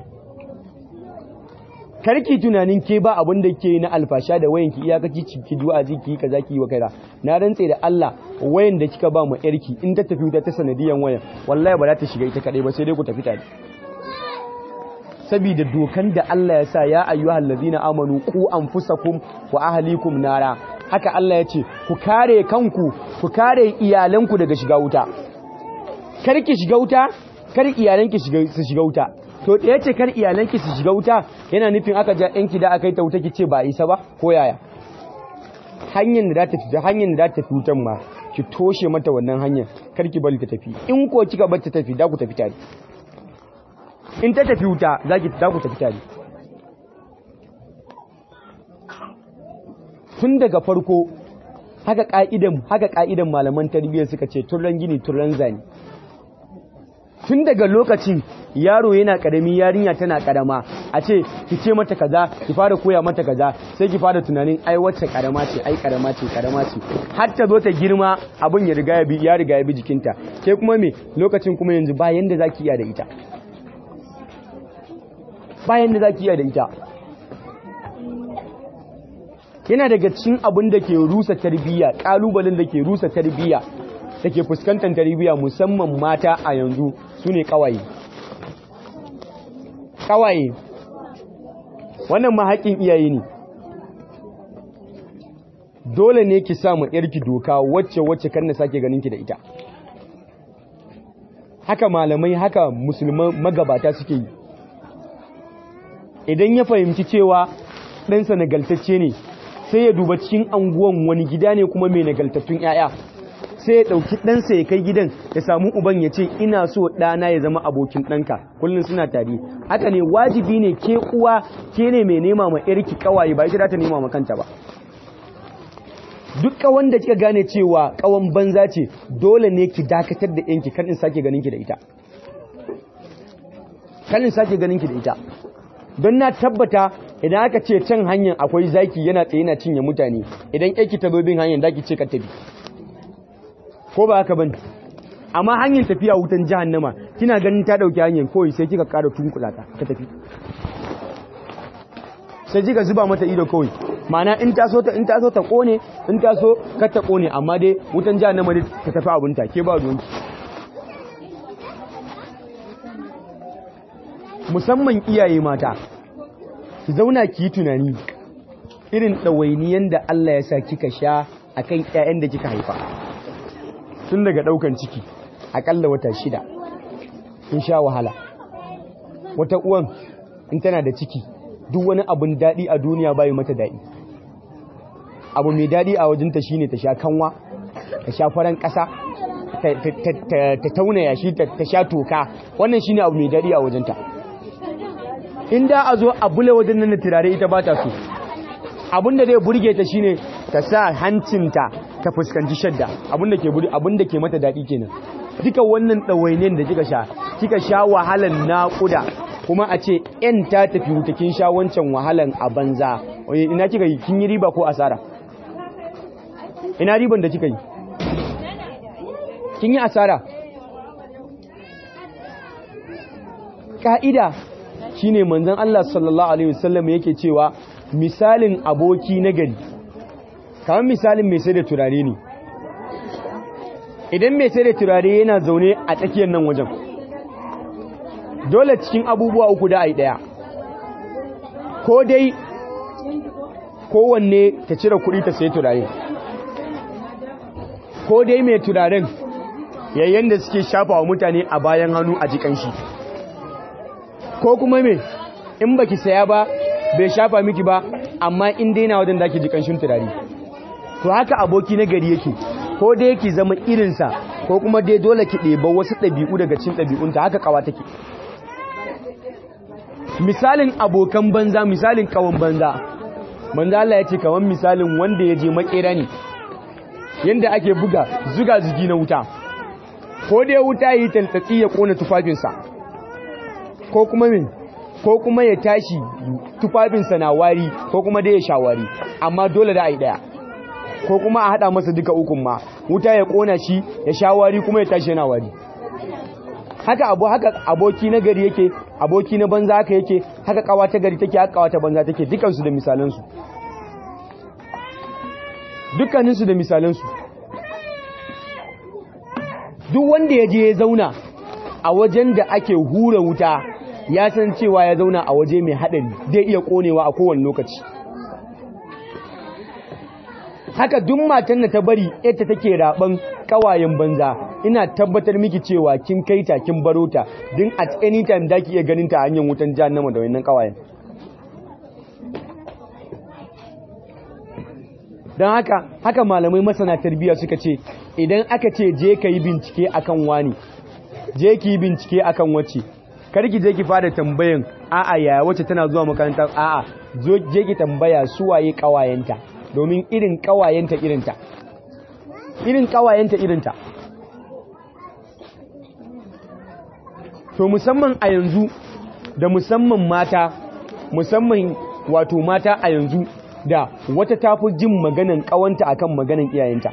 karki tunanin ke ba abin da ke na alfasha da wayan ki iyakaci ki du'a ji ki kaza ki wa kaza na rantse da Allah wayan da kika ba mu yarki in ta tafi ta sanadiyan wayan wallahi ba za ta shiga ita kadai ba sai dai ku tafi tare saboda dokan da Allah ya sa ya ayyuhal ladina amanu qu anfusakum wa ahlikum nara haka Allah ya ce ku kare kanku ku kare iyalanku daga shiga wuta kar ki shiga wuta kar iyalanki su shiga wuta to da yace kar iyalanki su shiga wuta yana nufin aka ja yanki da aka yi ta wuta ki ce ba isa ba ko yaya hanyar da ta fita hanyar da ta wutan ma ki toshe mata wannan hanyar kar ki bari ta tafi in ko kika bar ta tafi da ku tafi tare in ta tafi wuta za ki da ku tafi tare tun daga farko haka ka'idan haka ka'idan malaman tarbiyyar suka ce turran gini turran zani tun daga lokacin yaro yana karami yarinya tana karama a ce ki ce mata kaza ki fara koya mata kaza sai ki fara tunanin ai wacce karama ce ai karama ce karama ce har ta zo ta girma abin ya riga ya bi ya riga ya bi jikinta ke kuma me lokacin kuma yanzu ba yanda zaki iya da ita ba yanda zaki iya da ita yana daga cikin abin da ke rusa tarbiyya kalubalen da ke rusa tarbiyya da ke fuskantar tarbiyya musamman mata a yanzu su ne kawaye kawaye wannan mahaƙin iyaye ne dole ne ki samu yarki doka wacce wacce kan na sake ganin ki da ita haka malamai haka musulman magabata suke yi idan ya fahimci cewa ɗansa nagaltacce ne sai ya duba cikin anguwan wani gida ne kuma mai nagaltattun 'ya'ya sai ya ɗauki ɗansa ya kai gidan ya samu uban ya ce ina so ɗana ya zama abokin ɗanka kullum suna tare haka ne wajibi ne ke uwa ke ne mai nema ma yarki kawaye ba ita za ta nema ma kanta ba duk kawan da kika gane cewa kawan banza ce dole ne ki dakatar da yanki kan in sake ganin ki da ita kan in sake ganin ki da ita don na tabbata idan aka ce can hanyar akwai zaki yana tsaye na cinye mutane idan yanki ta bin hanyar zaki ce ka tabi ko ba haka bane amma hanyar tafiya wutan jahannama kina ganin ta dauki hanyar koyi sai kika ƙara tunkula ta ta tafi sai kika zuba mata ido kawai ma'ana in ta so ta in ta so ta kone in ta so kar ta kone amma dai wutan jahannama dai ta tafi abunta ke ba ruwanki musamman iyaye mata ki zauna ki yi tunani irin ɗawainiyan da Allah ya sa kika sha akan ƴaƴan da kika haifa tun daga daukan ciki akalla wata shida in sha wahala wata uwan in tana da ciki duk wani abun daɗi a duniya bayi mata daɗi abu mai daɗi a wajenta shine ta sha kanwa ta sha faran ƙasa ta tauna yashi ta sha toka wannan shine abu mai daɗi a wajenta in da a zo a bule wajen nan da turare ita ba ta so abinda zai burge ta shine ta sa hancinta ta fuskanci shadda abinda ke buri abinda ke mata daɗi kenan duka wannan ɗawainiyar da kika sha kika sha wahalan naƙuda kuma a ce yan ta tafi wuta kin sha wancan wahalan a banza ina kika yi kin yi riba ko asara ina riban da kika yi kin yi asara ka'ida shine manzon Allah sallallahu alaihi wasallam yake cewa misalin aboki na gari kamar misalin mai sai da turare ne idan mai sai da turare yana zaune a tsakiyar nan wajen dole cikin abubuwa uku da ai daya ko dai kowanne ta cire kuɗi ta sai turare ko dai mai turaren yayin da suke shafa wa mutane a bayan hannu a jikan shi ko kuma me in baki saya ba bai shafa miki ba amma in dai na wajen da ake jikan shin turare to haka aboki na gari yake ko dai yake zama irinsa ko kuma dai dole ki ɗeba wasu ɗabi'u daga cin ɗabi'unta haka kawa take misalin abokan banza misalin kawan banza manzo Allah ya ce kaman misalin wanda ya je makera ne yanda ake buga zuga zugi na wuta ko dai wuta yi tantatsi ya kona tufafinsa ko kuma min ko kuma ya tashi tufafinsa na wari ko kuma dai ya sha wari amma dole da a yi daya ko kuma a hada masa duka ukun ma wuta ya kona shi ya sha wari kuma ya tashi yana wari haka abu haka aboki na gari yake aboki na banza haka yake haka kawa ta gari take haka kawa ta banza take dukansu da misalansu dukkaninsu da misalansu duk wanda ya je ya zauna a wajen da ake hura wuta ya san cewa ya zauna a waje mai haɗari zai iya ƙonewa a kowane lokaci haka duk matan da ta bari ita take raban kawayen banza ina tabbatar miki cewa kin kaita kin baro ta din at any time da ki iya ganin ta hanyar wutan jahannama da wannan kawayen don haka haka malamai masana tarbiyya suka ce idan aka ce je ka yi bincike akan wani je ki yi bincike akan wacce karki je ki fara tambayan a'a yaya wacce tana zuwa makaranta a'a zo je ki tambaya su waye kawayenta domin irin kawayenta irinta irin kawayenta irinta to musamman a yanzu da musamman mata musamman wato mata a yanzu da wata tafi jin maganan kawanta akan maganan iyayenta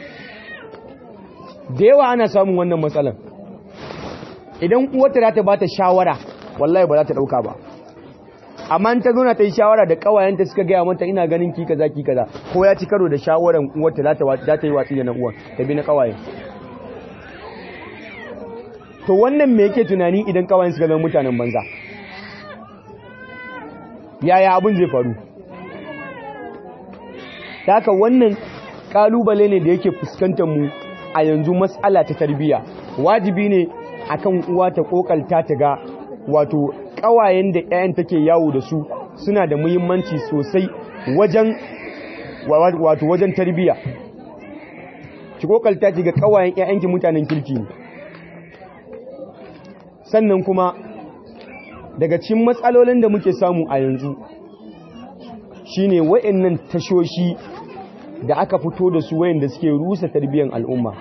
da yawa ana samun wannan matsalan idan uwarta za ta bata shawara wallahi ba za ta dauka ba amma ta zo na ta yi shawara da kawayenta suka gaya mata ina ganin ki kaza ki kaza ko ya ci karo da shawaran uwarta za ta yi watsi da na uwan ta bi na kawayen to wannan me yake tunani idan kawayen suka zama mutanen banza yaya abin zai faru ta haka wannan kalubale ne da yake fuskantar mu a yanzu matsala ta tarbiyya wajibi ne akan uwa ta kokalta ta ga wato kawayen da ƴaƴan take yawo da su suna da muhimmanci sosai wajen wato wajen tarbiyya ki kokalta ki ga kawayen ƴaƴanki mutanen kirki ne sannan kuma daga cikin matsalolin da muke samu a yanzu shine wayannan tashoshi da aka fito da su wayanda suke rusa tarbiyyar al'umma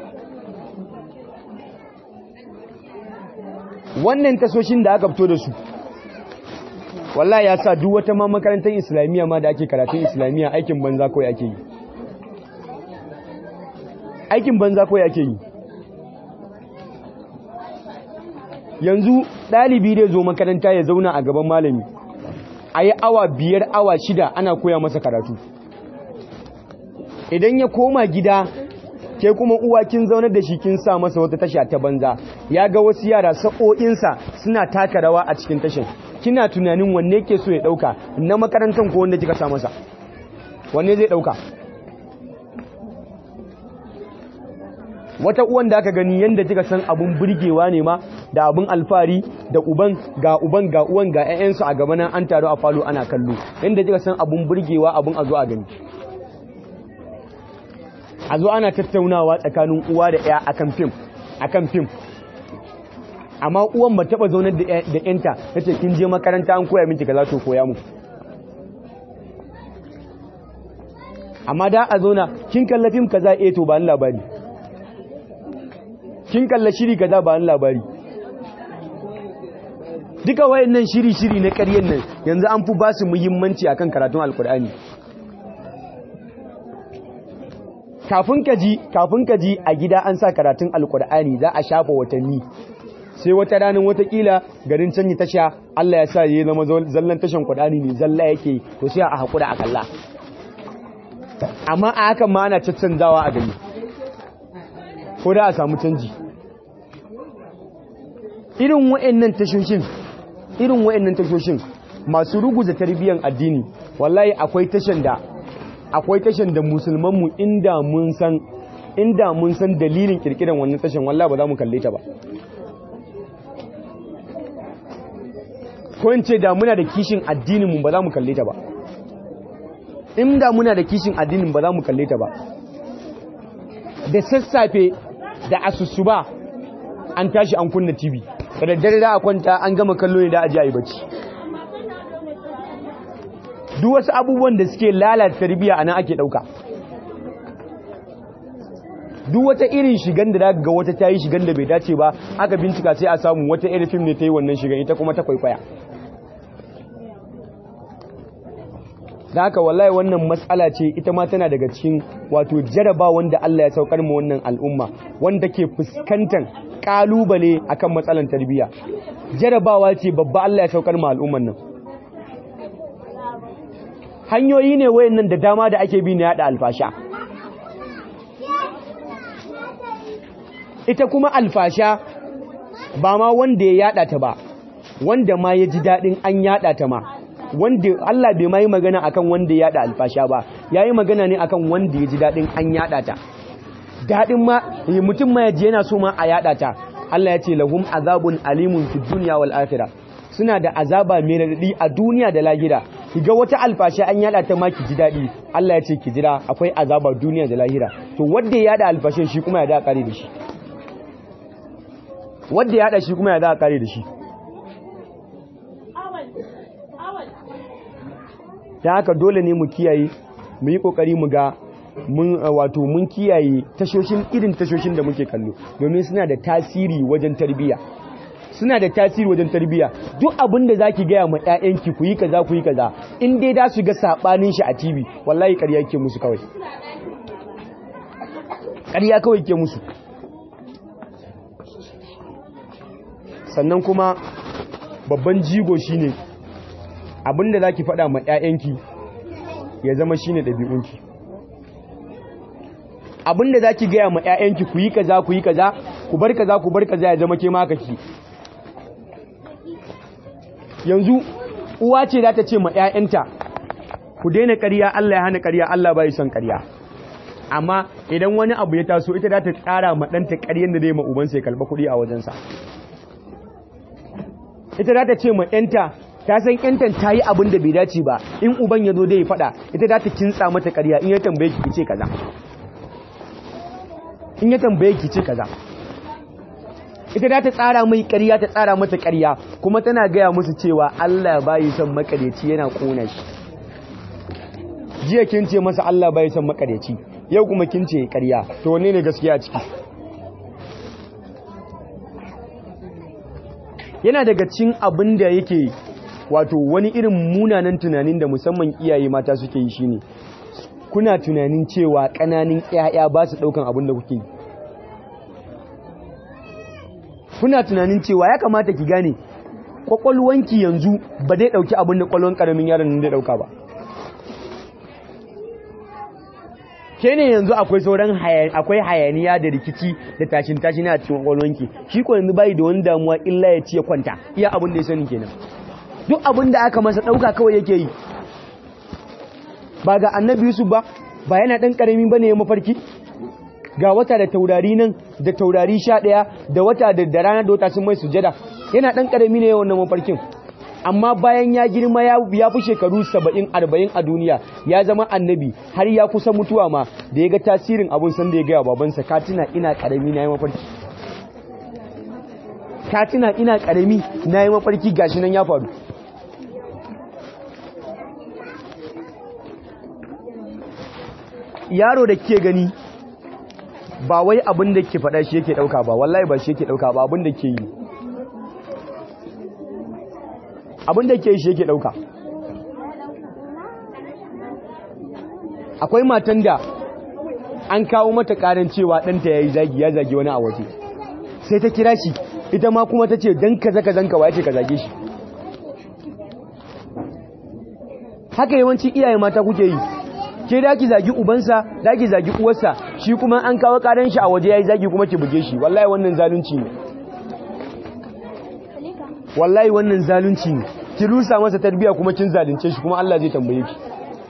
wannan tasoshin da aka fito da su wallahi ya sa duk wata ma makarantar islamiyya ma da ake karatun islamiyya aikin banza kawai ake yi aikin banza kawai ake yi yanzu ɗalibi dai zo makaranta ya zauna a gaban malami a yi awa biyar awa shida ana koya masa karatu idan ya koma gida ke kuma uwa kin zaunar da shi kin sa masa wata tasha ta banza ya ga wasu yara sa'o'insa suna taka rawa a cikin tashin kina tunanin wanne ke so ya ɗauka na makarantar ko wanda kika sa masa wanne zai ɗauka wata uwan da aka gani yadda kika san abun burgewa ne ma da abun alfari da uban ga uban ga uwan ga ƴaƴansu a gaba nan an taru a falo ana kallo yadda kika san abun burgewa abun a zo a gani a zo ana tattaunawa tsakanin uwa da ƴa akan fim akan fim amma uwan ba taba zaunar da ƴanta tace kin je makaranta an koya miki kaza to koya mu amma da a zauna kin kalla fim kaza eh to ba labari kin kalla shiri kaza ba labari duka wayannan shiri-shiri na ƙaryen nan yanzu an fi ba su muhimmanci akan karatun alkur'ani kafin ka ji kafin ka ji a gida an sa karatun alkur'ani za a shafa watanni sai wata ranar watakila garin canyi tasha Allah ya sa ya zama zallan tashan kur'ani ne zalla yake to sai a haƙura a kalla amma a hakan ma ana caccanzawa a gani ko da a samu canji irin wa'annan tashoshin irin wa'annan tashoshin masu ruguza tarbiyyar addini wallahi akwai tashan da akwai tashan da musulmanmu inda mun san inda mun san dalilin kirkiran wannan tashan wallahi ba za mu kalle ta ba ko in ce da muna da kishin addinin mu ba za mu kalle ta ba inda muna da kishin addinin ba za mu kalle ta ba da sassafe da asusuba an tashi an kunna TV da daddare da a kwanta an gama kallo ne da aji ayi bacci duk wasu abubuwan da suke lalata tarbiyya anan ake dauka duk wata irin shigan da ga wata tayi shigan da bai dace ba aka bincika sai a samu wata irin film ne ta yi wannan shigan ita kuma ta kwaikwaya da haka wallahi wannan matsala ce ita ma tana daga cikin wato jaraba wanda Allah ya saukar mu wannan al'umma wanda ke fuskantar kalubale akan matsalan tarbiyya jarabawa ce babba Allah ya saukar mu al'umman nan hanyoyi ne wayannan da dama da ake bi na yada alfasha ita kuma alfasha ba ma wanda ya yada ta ba wanda ma ya ji dadin an yada ta ma wanda Allah bai ma yi magana akan wanda ya yada alfasha ba yayi magana ne akan wanda ya ji dadin an yada ta dadin ma mutum ma yaji yana so ma a yada ta Allah ya ce lahum azabun alimun fid dunya wal akhirah suna da azaba mai radadi a duniya da lahira kiga wata alfasha an yada ta ma ki ji dadi Allah ya ce ki jira akwai azaba duniya da lahira to wanda ya yada alfashin shi kuma ya da kare da shi wanda ya yada shi kuma ya da kare da shi ta haka dole ne mu kiyaye mu yi kokari mu ga mun wato mun kiyaye tashoshin irin tashoshin da muke kallo domin suna da tasiri wajen tarbiyya suna da tasiri wajen tarbiyya duk abin da zaki gaya ma ƴaƴanki ku yi kaza ku yi kaza in dai da su ga sabanin shi a TV wallahi ƙarya yake musu kawai ƙarya kawai ke musu sannan kuma babban jigo shine abin da zaki faɗa ma ƴaƴanki ya zama shine ɗabi'unki abin da zaki gaya ma ƴaƴanki ku yi kaza ku yi kaza ku bar kaza ku bar kaza ya zama ke ma ki yanzu uwa ce za ta ce ma ƴaƴanta ku daina ƙarya Allah ya hana ƙarya Allah bai son ƙarya amma idan wani abu ya taso ita za ta tsara ma ɗanta ƙaryen da zai ma ubansa ya kalba kuɗi a wajensa ita za ta ce ma ƴanta ta san ƴantan ta yi abin da bai dace ba in uban ya zo dai ya faɗa ita za ta kintsa mata ƙarya in ya tambaye ki ce kaza in ya tambaye ki ce kaza ita da ta tsara mai ƙarya ta tsara mata ƙarya kuma tana gaya musu cewa Allah bai son makareci yana kona shi jiya kin ce masa Allah bai son makareci yau kuma kin ce ƙarya to wanne ne gaskiya a ciki yana daga cin abin da yake wato wani irin munanan tunanin da musamman iyaye mata suke yi shine kuna tunanin cewa ƙananin ƴaƴa ba su ɗaukan abin da kuke yi kuna tunanin cewa ya kamata ki gane kwakwalwanki yanzu ba dai dauki abin da kwallon karamin yaron nan da dauka ba ke ne yanzu akwai sauran akwai hayaniya da rikici da tashin tashin a cikin kwakwalwanki shi ko yanzu bai da wani damuwa illa ya ci ya kwanta iya abin da ya sani kenan duk abin da aka masa dauka kawai yake yi ba ga annabi yusuf ba ba yana dan karami bane ya mafarki ga wata da taurari nan da taurari sha ɗaya da wata da rana da wata sun mai sujada yana ɗan ƙarami ne wannan mafarkin amma bayan ya girma ya fi shekaru saba'in arba'in a duniya ya zama annabi har ya kusa mutuwa ma da ya ga tasirin abun san da ya gaya babansa katina ina ƙarami na yi mafarki katina ina ƙarami na yi mafarki gashi nan ya faru yaro da ke gani ba wai abin da ke faɗa shi yake ɗauka ba wallahi ba shi yake ɗauka ba abin da ke yi abin da ke yi shi yake ɗauka akwai matan da an kawo mata ƙarin cewa ɗanta ya yi zagi ya zagi wani a waje sai ta kira shi ita ma kuma ta ce don kaza kazan ka wace ka zage shi haka yawanci iyaye mata kuke yi ke da ki zagi ubansa da ki zagi uwarsa shi kuma an kawo karan shi a waje yayi zagi kuma ki buge shi wallahi wannan zalunci ne wallahi wannan zalunci ne ki rusa masa tarbiya kuma kin zalunce shi kuma Allah zai tambaye ki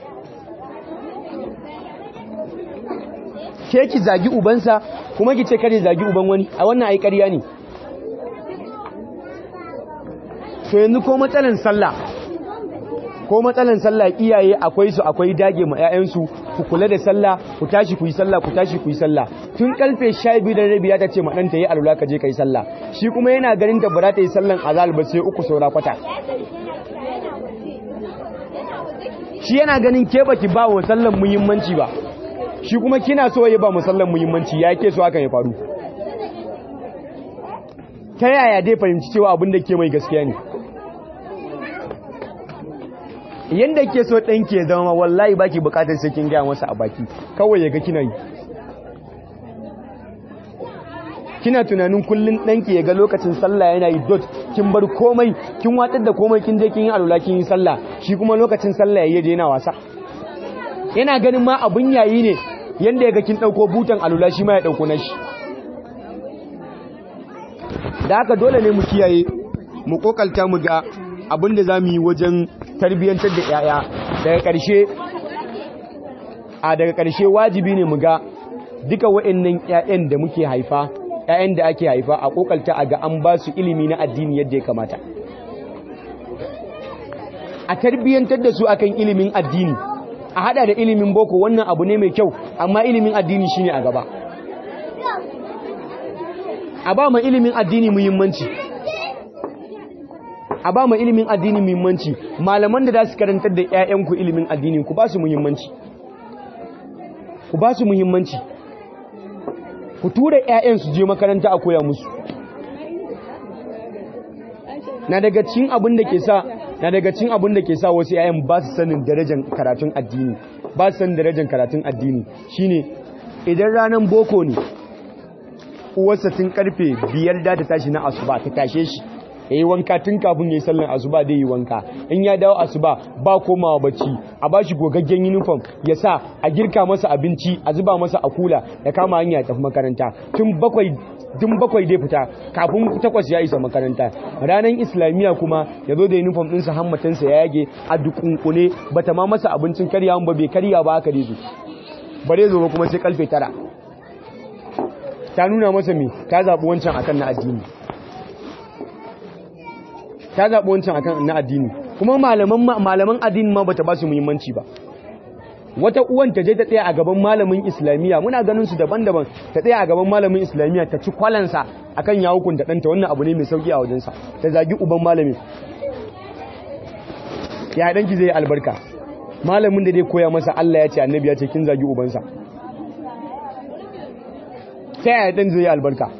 ke ki zagi ubansa kuma ki ce kare zagi uban wani a wannan ai ƙarya ne to yanzu ko matsalan sallah ko matsalan sallah iyaye akwai su akwai dage ma 'ya'yansu ku kula da sallah ku tashi ku yi sallah ku tashi ku yi sallah tun karfe 12 da rabi ya ta ce ma ɗanta yi alula ka je ka yi sallah shi kuma yana ganin ta bara ta yi sallan azal ba sai uku saura kwata shi yana ganin ke baki ba wa sallan muhimmanci ba shi kuma kina so ya ba mu sallan muhimmanci ya ke so hakan ya faru ta yaya dai fahimci cewa abin da ke mai gaskiya ne yanda ke so ɗanki ya zama wallahi baki bukatar sai kin gaya masa a baki kawai ya ga kina yi kina tunanin kullun ɗanki ya ga lokacin sallah yana yi dot kin bar komai kin watsar da komai kin je kin yi alula kin yi sallah shi kuma lokacin sallah ya je yana wasa yana ganin ma abun yayi ne yanda ya ga kin ɗauko butan alula shi ma ya ɗauko nashi da haka dole ne mu kiyaye mu kokalta mu ga abin da za mu yi wajen tarbiyyantar da 'ya'ya daga ƙarshe a daga ƙarshe wajibi ne mu ga duka wa'annan 'ya'yan da muke haifa 'ya'yan da ake haifa a kokalta a ga an ba su ilimi na addini yadda ya kamata a tarbiyyantar da su akan ilimin addini a hada da ilimin boko wannan abu ne mai kyau amma ilimin addini shine a gaba a ba ma ilimin addini muhimmanci a ba ma ilimin addini muhimmanci malaman da za su karantar da 'ya'yanku ilimin addini ku ba su muhimmanci ku ba su muhimmanci ku tura 'ya'yan su je makaranta a koya musu na daga cikin abin da ke sa na daga cikin abin da ke sa wasu 'ya'yan ba su sanin darajar karatun addini ba su sanin darajar karatun addini shine idan ranar boko ne uwarsa tun karfe biyar da ta tashi na asuba ta tashe shi ya yi wanka tun kafin ya yi sallan asuba da yi wanka in ya dawo asuba ba komawa bacci a ba shi gogaggen uniform ya sa a girka masa abinci a zuba masa a kula ya kama hanya ya tafi makaranta tun bakwai tun bakwai dai fita kafin takwas ya isa makaranta ranar islamiyya kuma ya zo da uniform ɗinsa hammatinsa ya yage a dukunkune ba ta ma masa abincin karya ba bai karya ba aka rezo ba rezo ba kuma sai kalfe tara ta nuna masa me ta zaɓi wancan akan na addini ta zaɓi wancan akan na addini kuma malaman malaman addini ma bata ba su muhimmanci ba wata uwan ta je ta tsaya a gaban malamin islamiyya muna ganin su daban-daban ta tsaya a gaban malamin islamiyya ta ci kwalansa akan ya hukunta ɗanta wannan abu ne mai sauki a wajensa ta zagi uban malamin ya ɗanki zai albarka malamin da zai koya masa Allah ya ce annabi ya ce kin zagi ubansa ta yaya ɗan zai albarka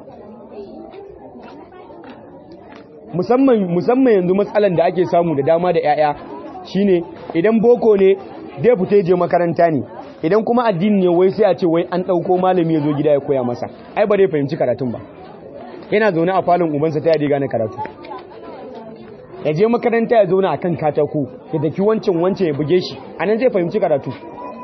musamman musamman yanzu matsalan da ake samu da dama da 'ya'ya shine idan boko ne dai fita je makaranta ne idan kuma addini ne wai sai a ce wai an ɗauko malami ya zo gida ya koya masa ai ba dai fahimci karatun ba yana zaune a falon ubansa ta yadda gane karatu ya je makaranta ya zauna a kan katako ya daki wancan wancan ya buge shi a nan zai fahimci karatu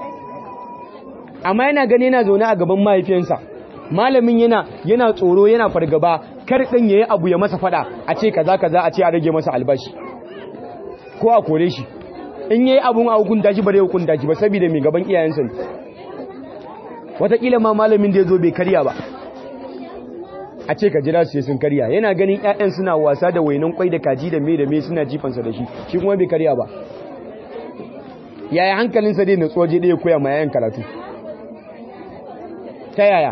amma yana gani yana zaune a gaban mahaifiyansa malamin yana yana tsoro yana fargaba kar ɗin ya yi abu ya masa fada a ce kaza kaza a ce a rage masa albashi ko a kore shi in yayi abun a hukunta shi ba zai hukunta shi ba saboda mai gaban iyayensa ne wataƙila ma malamin da ya zo bai karya ba a ce ka jira su sun karya yana ganin 'ya'yan suna wasa da wainan kwai da kaji da me da me suna jifansa da shi shi kuma bai karya ba yaya hankalinsa dai na tsoje ɗaya koya ma yayan karatu ta yaya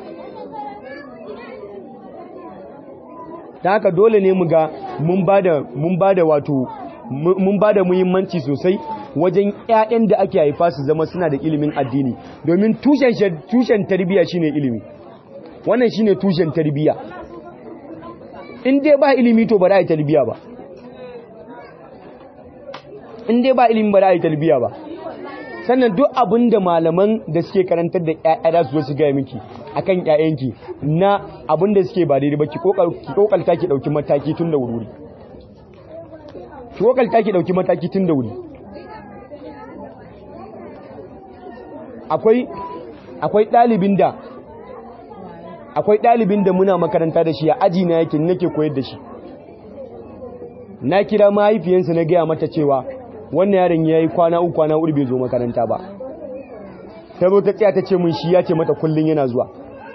ta haka dole ne mu ga mun ba da wato mun ba da muhimmanci sosai wajen 'ya'yan da ake haifa su zama suna da ilimin addini domin tushen tarbiyya shine ilimi wannan shine tushen tarbiyya in dai ba ilimi to ba za a yi tarbiyya ba in dai ba ilimi ba za a yi tarbiyya ba sannan duk abin da malaman da suke karantar da ƴaƴa da su su gaya miki akan ƴaƴanki na abin da suke ba daidai ba ki kokalta ki dauki mataki tun da wuri ki kokalta ki dauki mataki tun da wuri akwai akwai dalibin da akwai dalibin da muna makaranta da shi a aji na yake nake koyar da shi na kira mahaifiyansa na gaya mata cewa wannan yaron ya yi kwana uku kwana bai zo makaranta ba ta zo ta tsaya ta ce mun shi ya ce mata kullum yana zuwa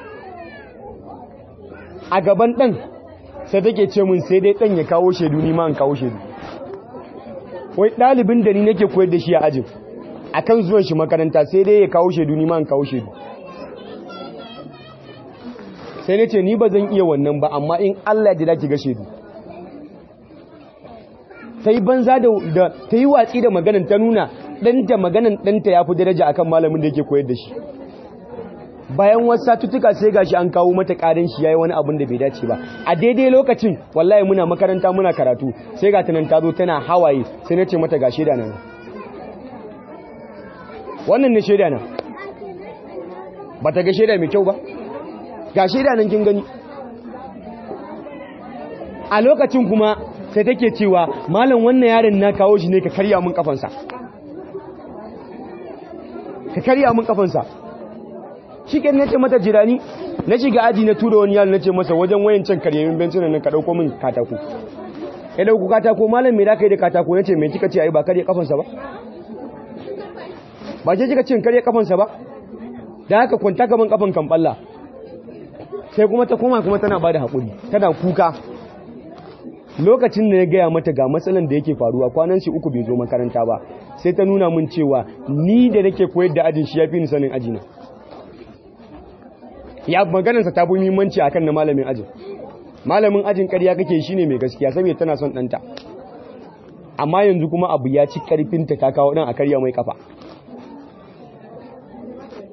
a gaban ɗan sai take ce mun sai dai ɗan ya kawo shaidu ni ma an kawo shaidu wai ɗalibin da ni nake koyar da shi a ajin a kan zuwan shi makaranta sai dai ya kawo shaidu ni ma an kawo shaidu sai na ce ni ba zan iya wannan ba amma in Allah ya ki ga shaidu ta yi banza da ta yi watsi da maganin ta nuna ɗanta maganin ɗanta ya fi daraja akan malamin da yake koyar da shi bayan wasu satuttuka sai gashi an kawo mata ƙarin shi yayi wani abin da bai dace ba a daidai lokacin wallahi muna makaranta muna karatu sai ga tanan ta zo tana hawaye sai na ce mata ga shaida nan wannan ne shaida nan ba ta ga shaida mai kyau ba ga shaida nan kin gani a lokacin kuma sai take cewa malam wannan yaron na kawo shi ne ka karya mun kafansa ka karya mun kafansa shi ke nace mata jirani na shiga aji na tura wani yaro nace masa wajen wayancan karyamin bencinan nan ka dauko min katako ya dauko katako malam me da kai da katako nace me kika ce ai ba karya kafansa ba ba je kika ce karya kafansa ba da haka kwanta gaban kafan kan balla sai kuma ta koma kuma tana bada hakuri tana kuka lokacin da ya gaya mata ga matsalan da yake faruwa kwanan shi uku bai zo makaranta ba sai ta nuna min cewa ni da nake koyar da ajin shi ya fi ni sanin ajina ya maganarsa ta fi muhimmanci akan na malamin ajin malamin ajin ƙarya kake shi ne mai gaskiya saboda tana son ɗanta amma yanzu kuma abu ya ci ƙarfinta ta kawo ɗan a karya mai kafa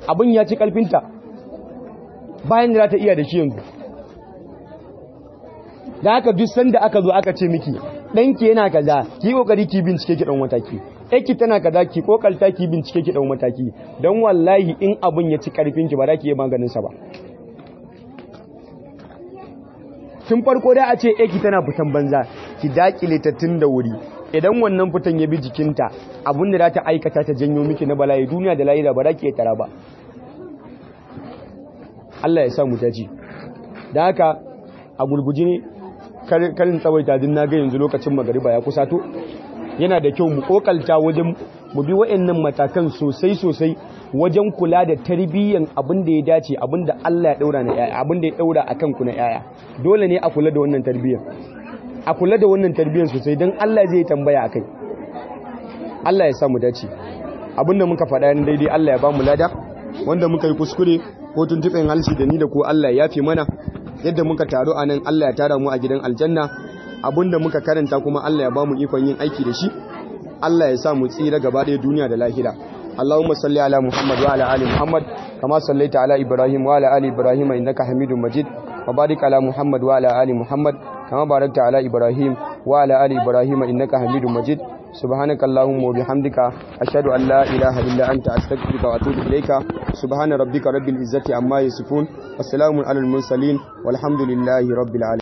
abin ya ci karfinta bayan da za ta iya da shi yanzu da haka duk sanda aka zo aka ce miki ɗanki yana kaza ki kokari ki bincike ki ɗan mataki ɗanki tana kaza ki kokalta ki bincike ki ɗan mataki don wallahi in abin ya ci karfin ki ba za ki yi maganin sa ba tun farko da a ce eki tana fitan banza ki dakile ta tun da wuri idan wannan fitan ya bi jikinta abin da za ta aikata ta janyo miki na bala'i duniya da lahira ba za ki tara ba Allah ya sa mu daji da haka a gurguji ne karin tsawaita din na ga yanzu lokacin magariba ya kusato yana da kyau mu kokalta wajen mu bi wa'annan matakan sosai sosai wajen kula da tarbiyyan abin da ya dace abin da Allah ya daura na yaya abin da ya daura akan ku na yaya dole ne a kula da wannan tarbiyyan a kula da wannan tarbiyyan sosai don Allah zai tambaya akai Allah ya sa mu dace abin da muka faɗa daidai Allah ya ba mu lada wanda muka yi kuskure ko tuntuɓen halshi da ni da ko Allah ya fi mana yadda muka taru a nan Allah ya tara mu a gidan aljanna abinda muka karanta kuma Allah ya ba mu ikon yin aiki da shi Allah ya sa mu tsira gaba ɗaya duniya da lahira Allahumma salli ala Muhammad wa ala ali Muhammad kama sallaita ala Ibrahim wa ala ali Ibrahim innaka Hamidum Majid wa barik ala Muhammad wa ala ali Muhammad kama barakta ala Ibrahim wa ala ali Ibrahim innaka Hamidum Majid سبحانك اللهم وبحمدك أشهد أن لا إله إلا أنت أستغفرك وأتوب إليك سبحان ربك رب العزة عما يصفون والسلام على المرسلين والحمد لله رب العالمين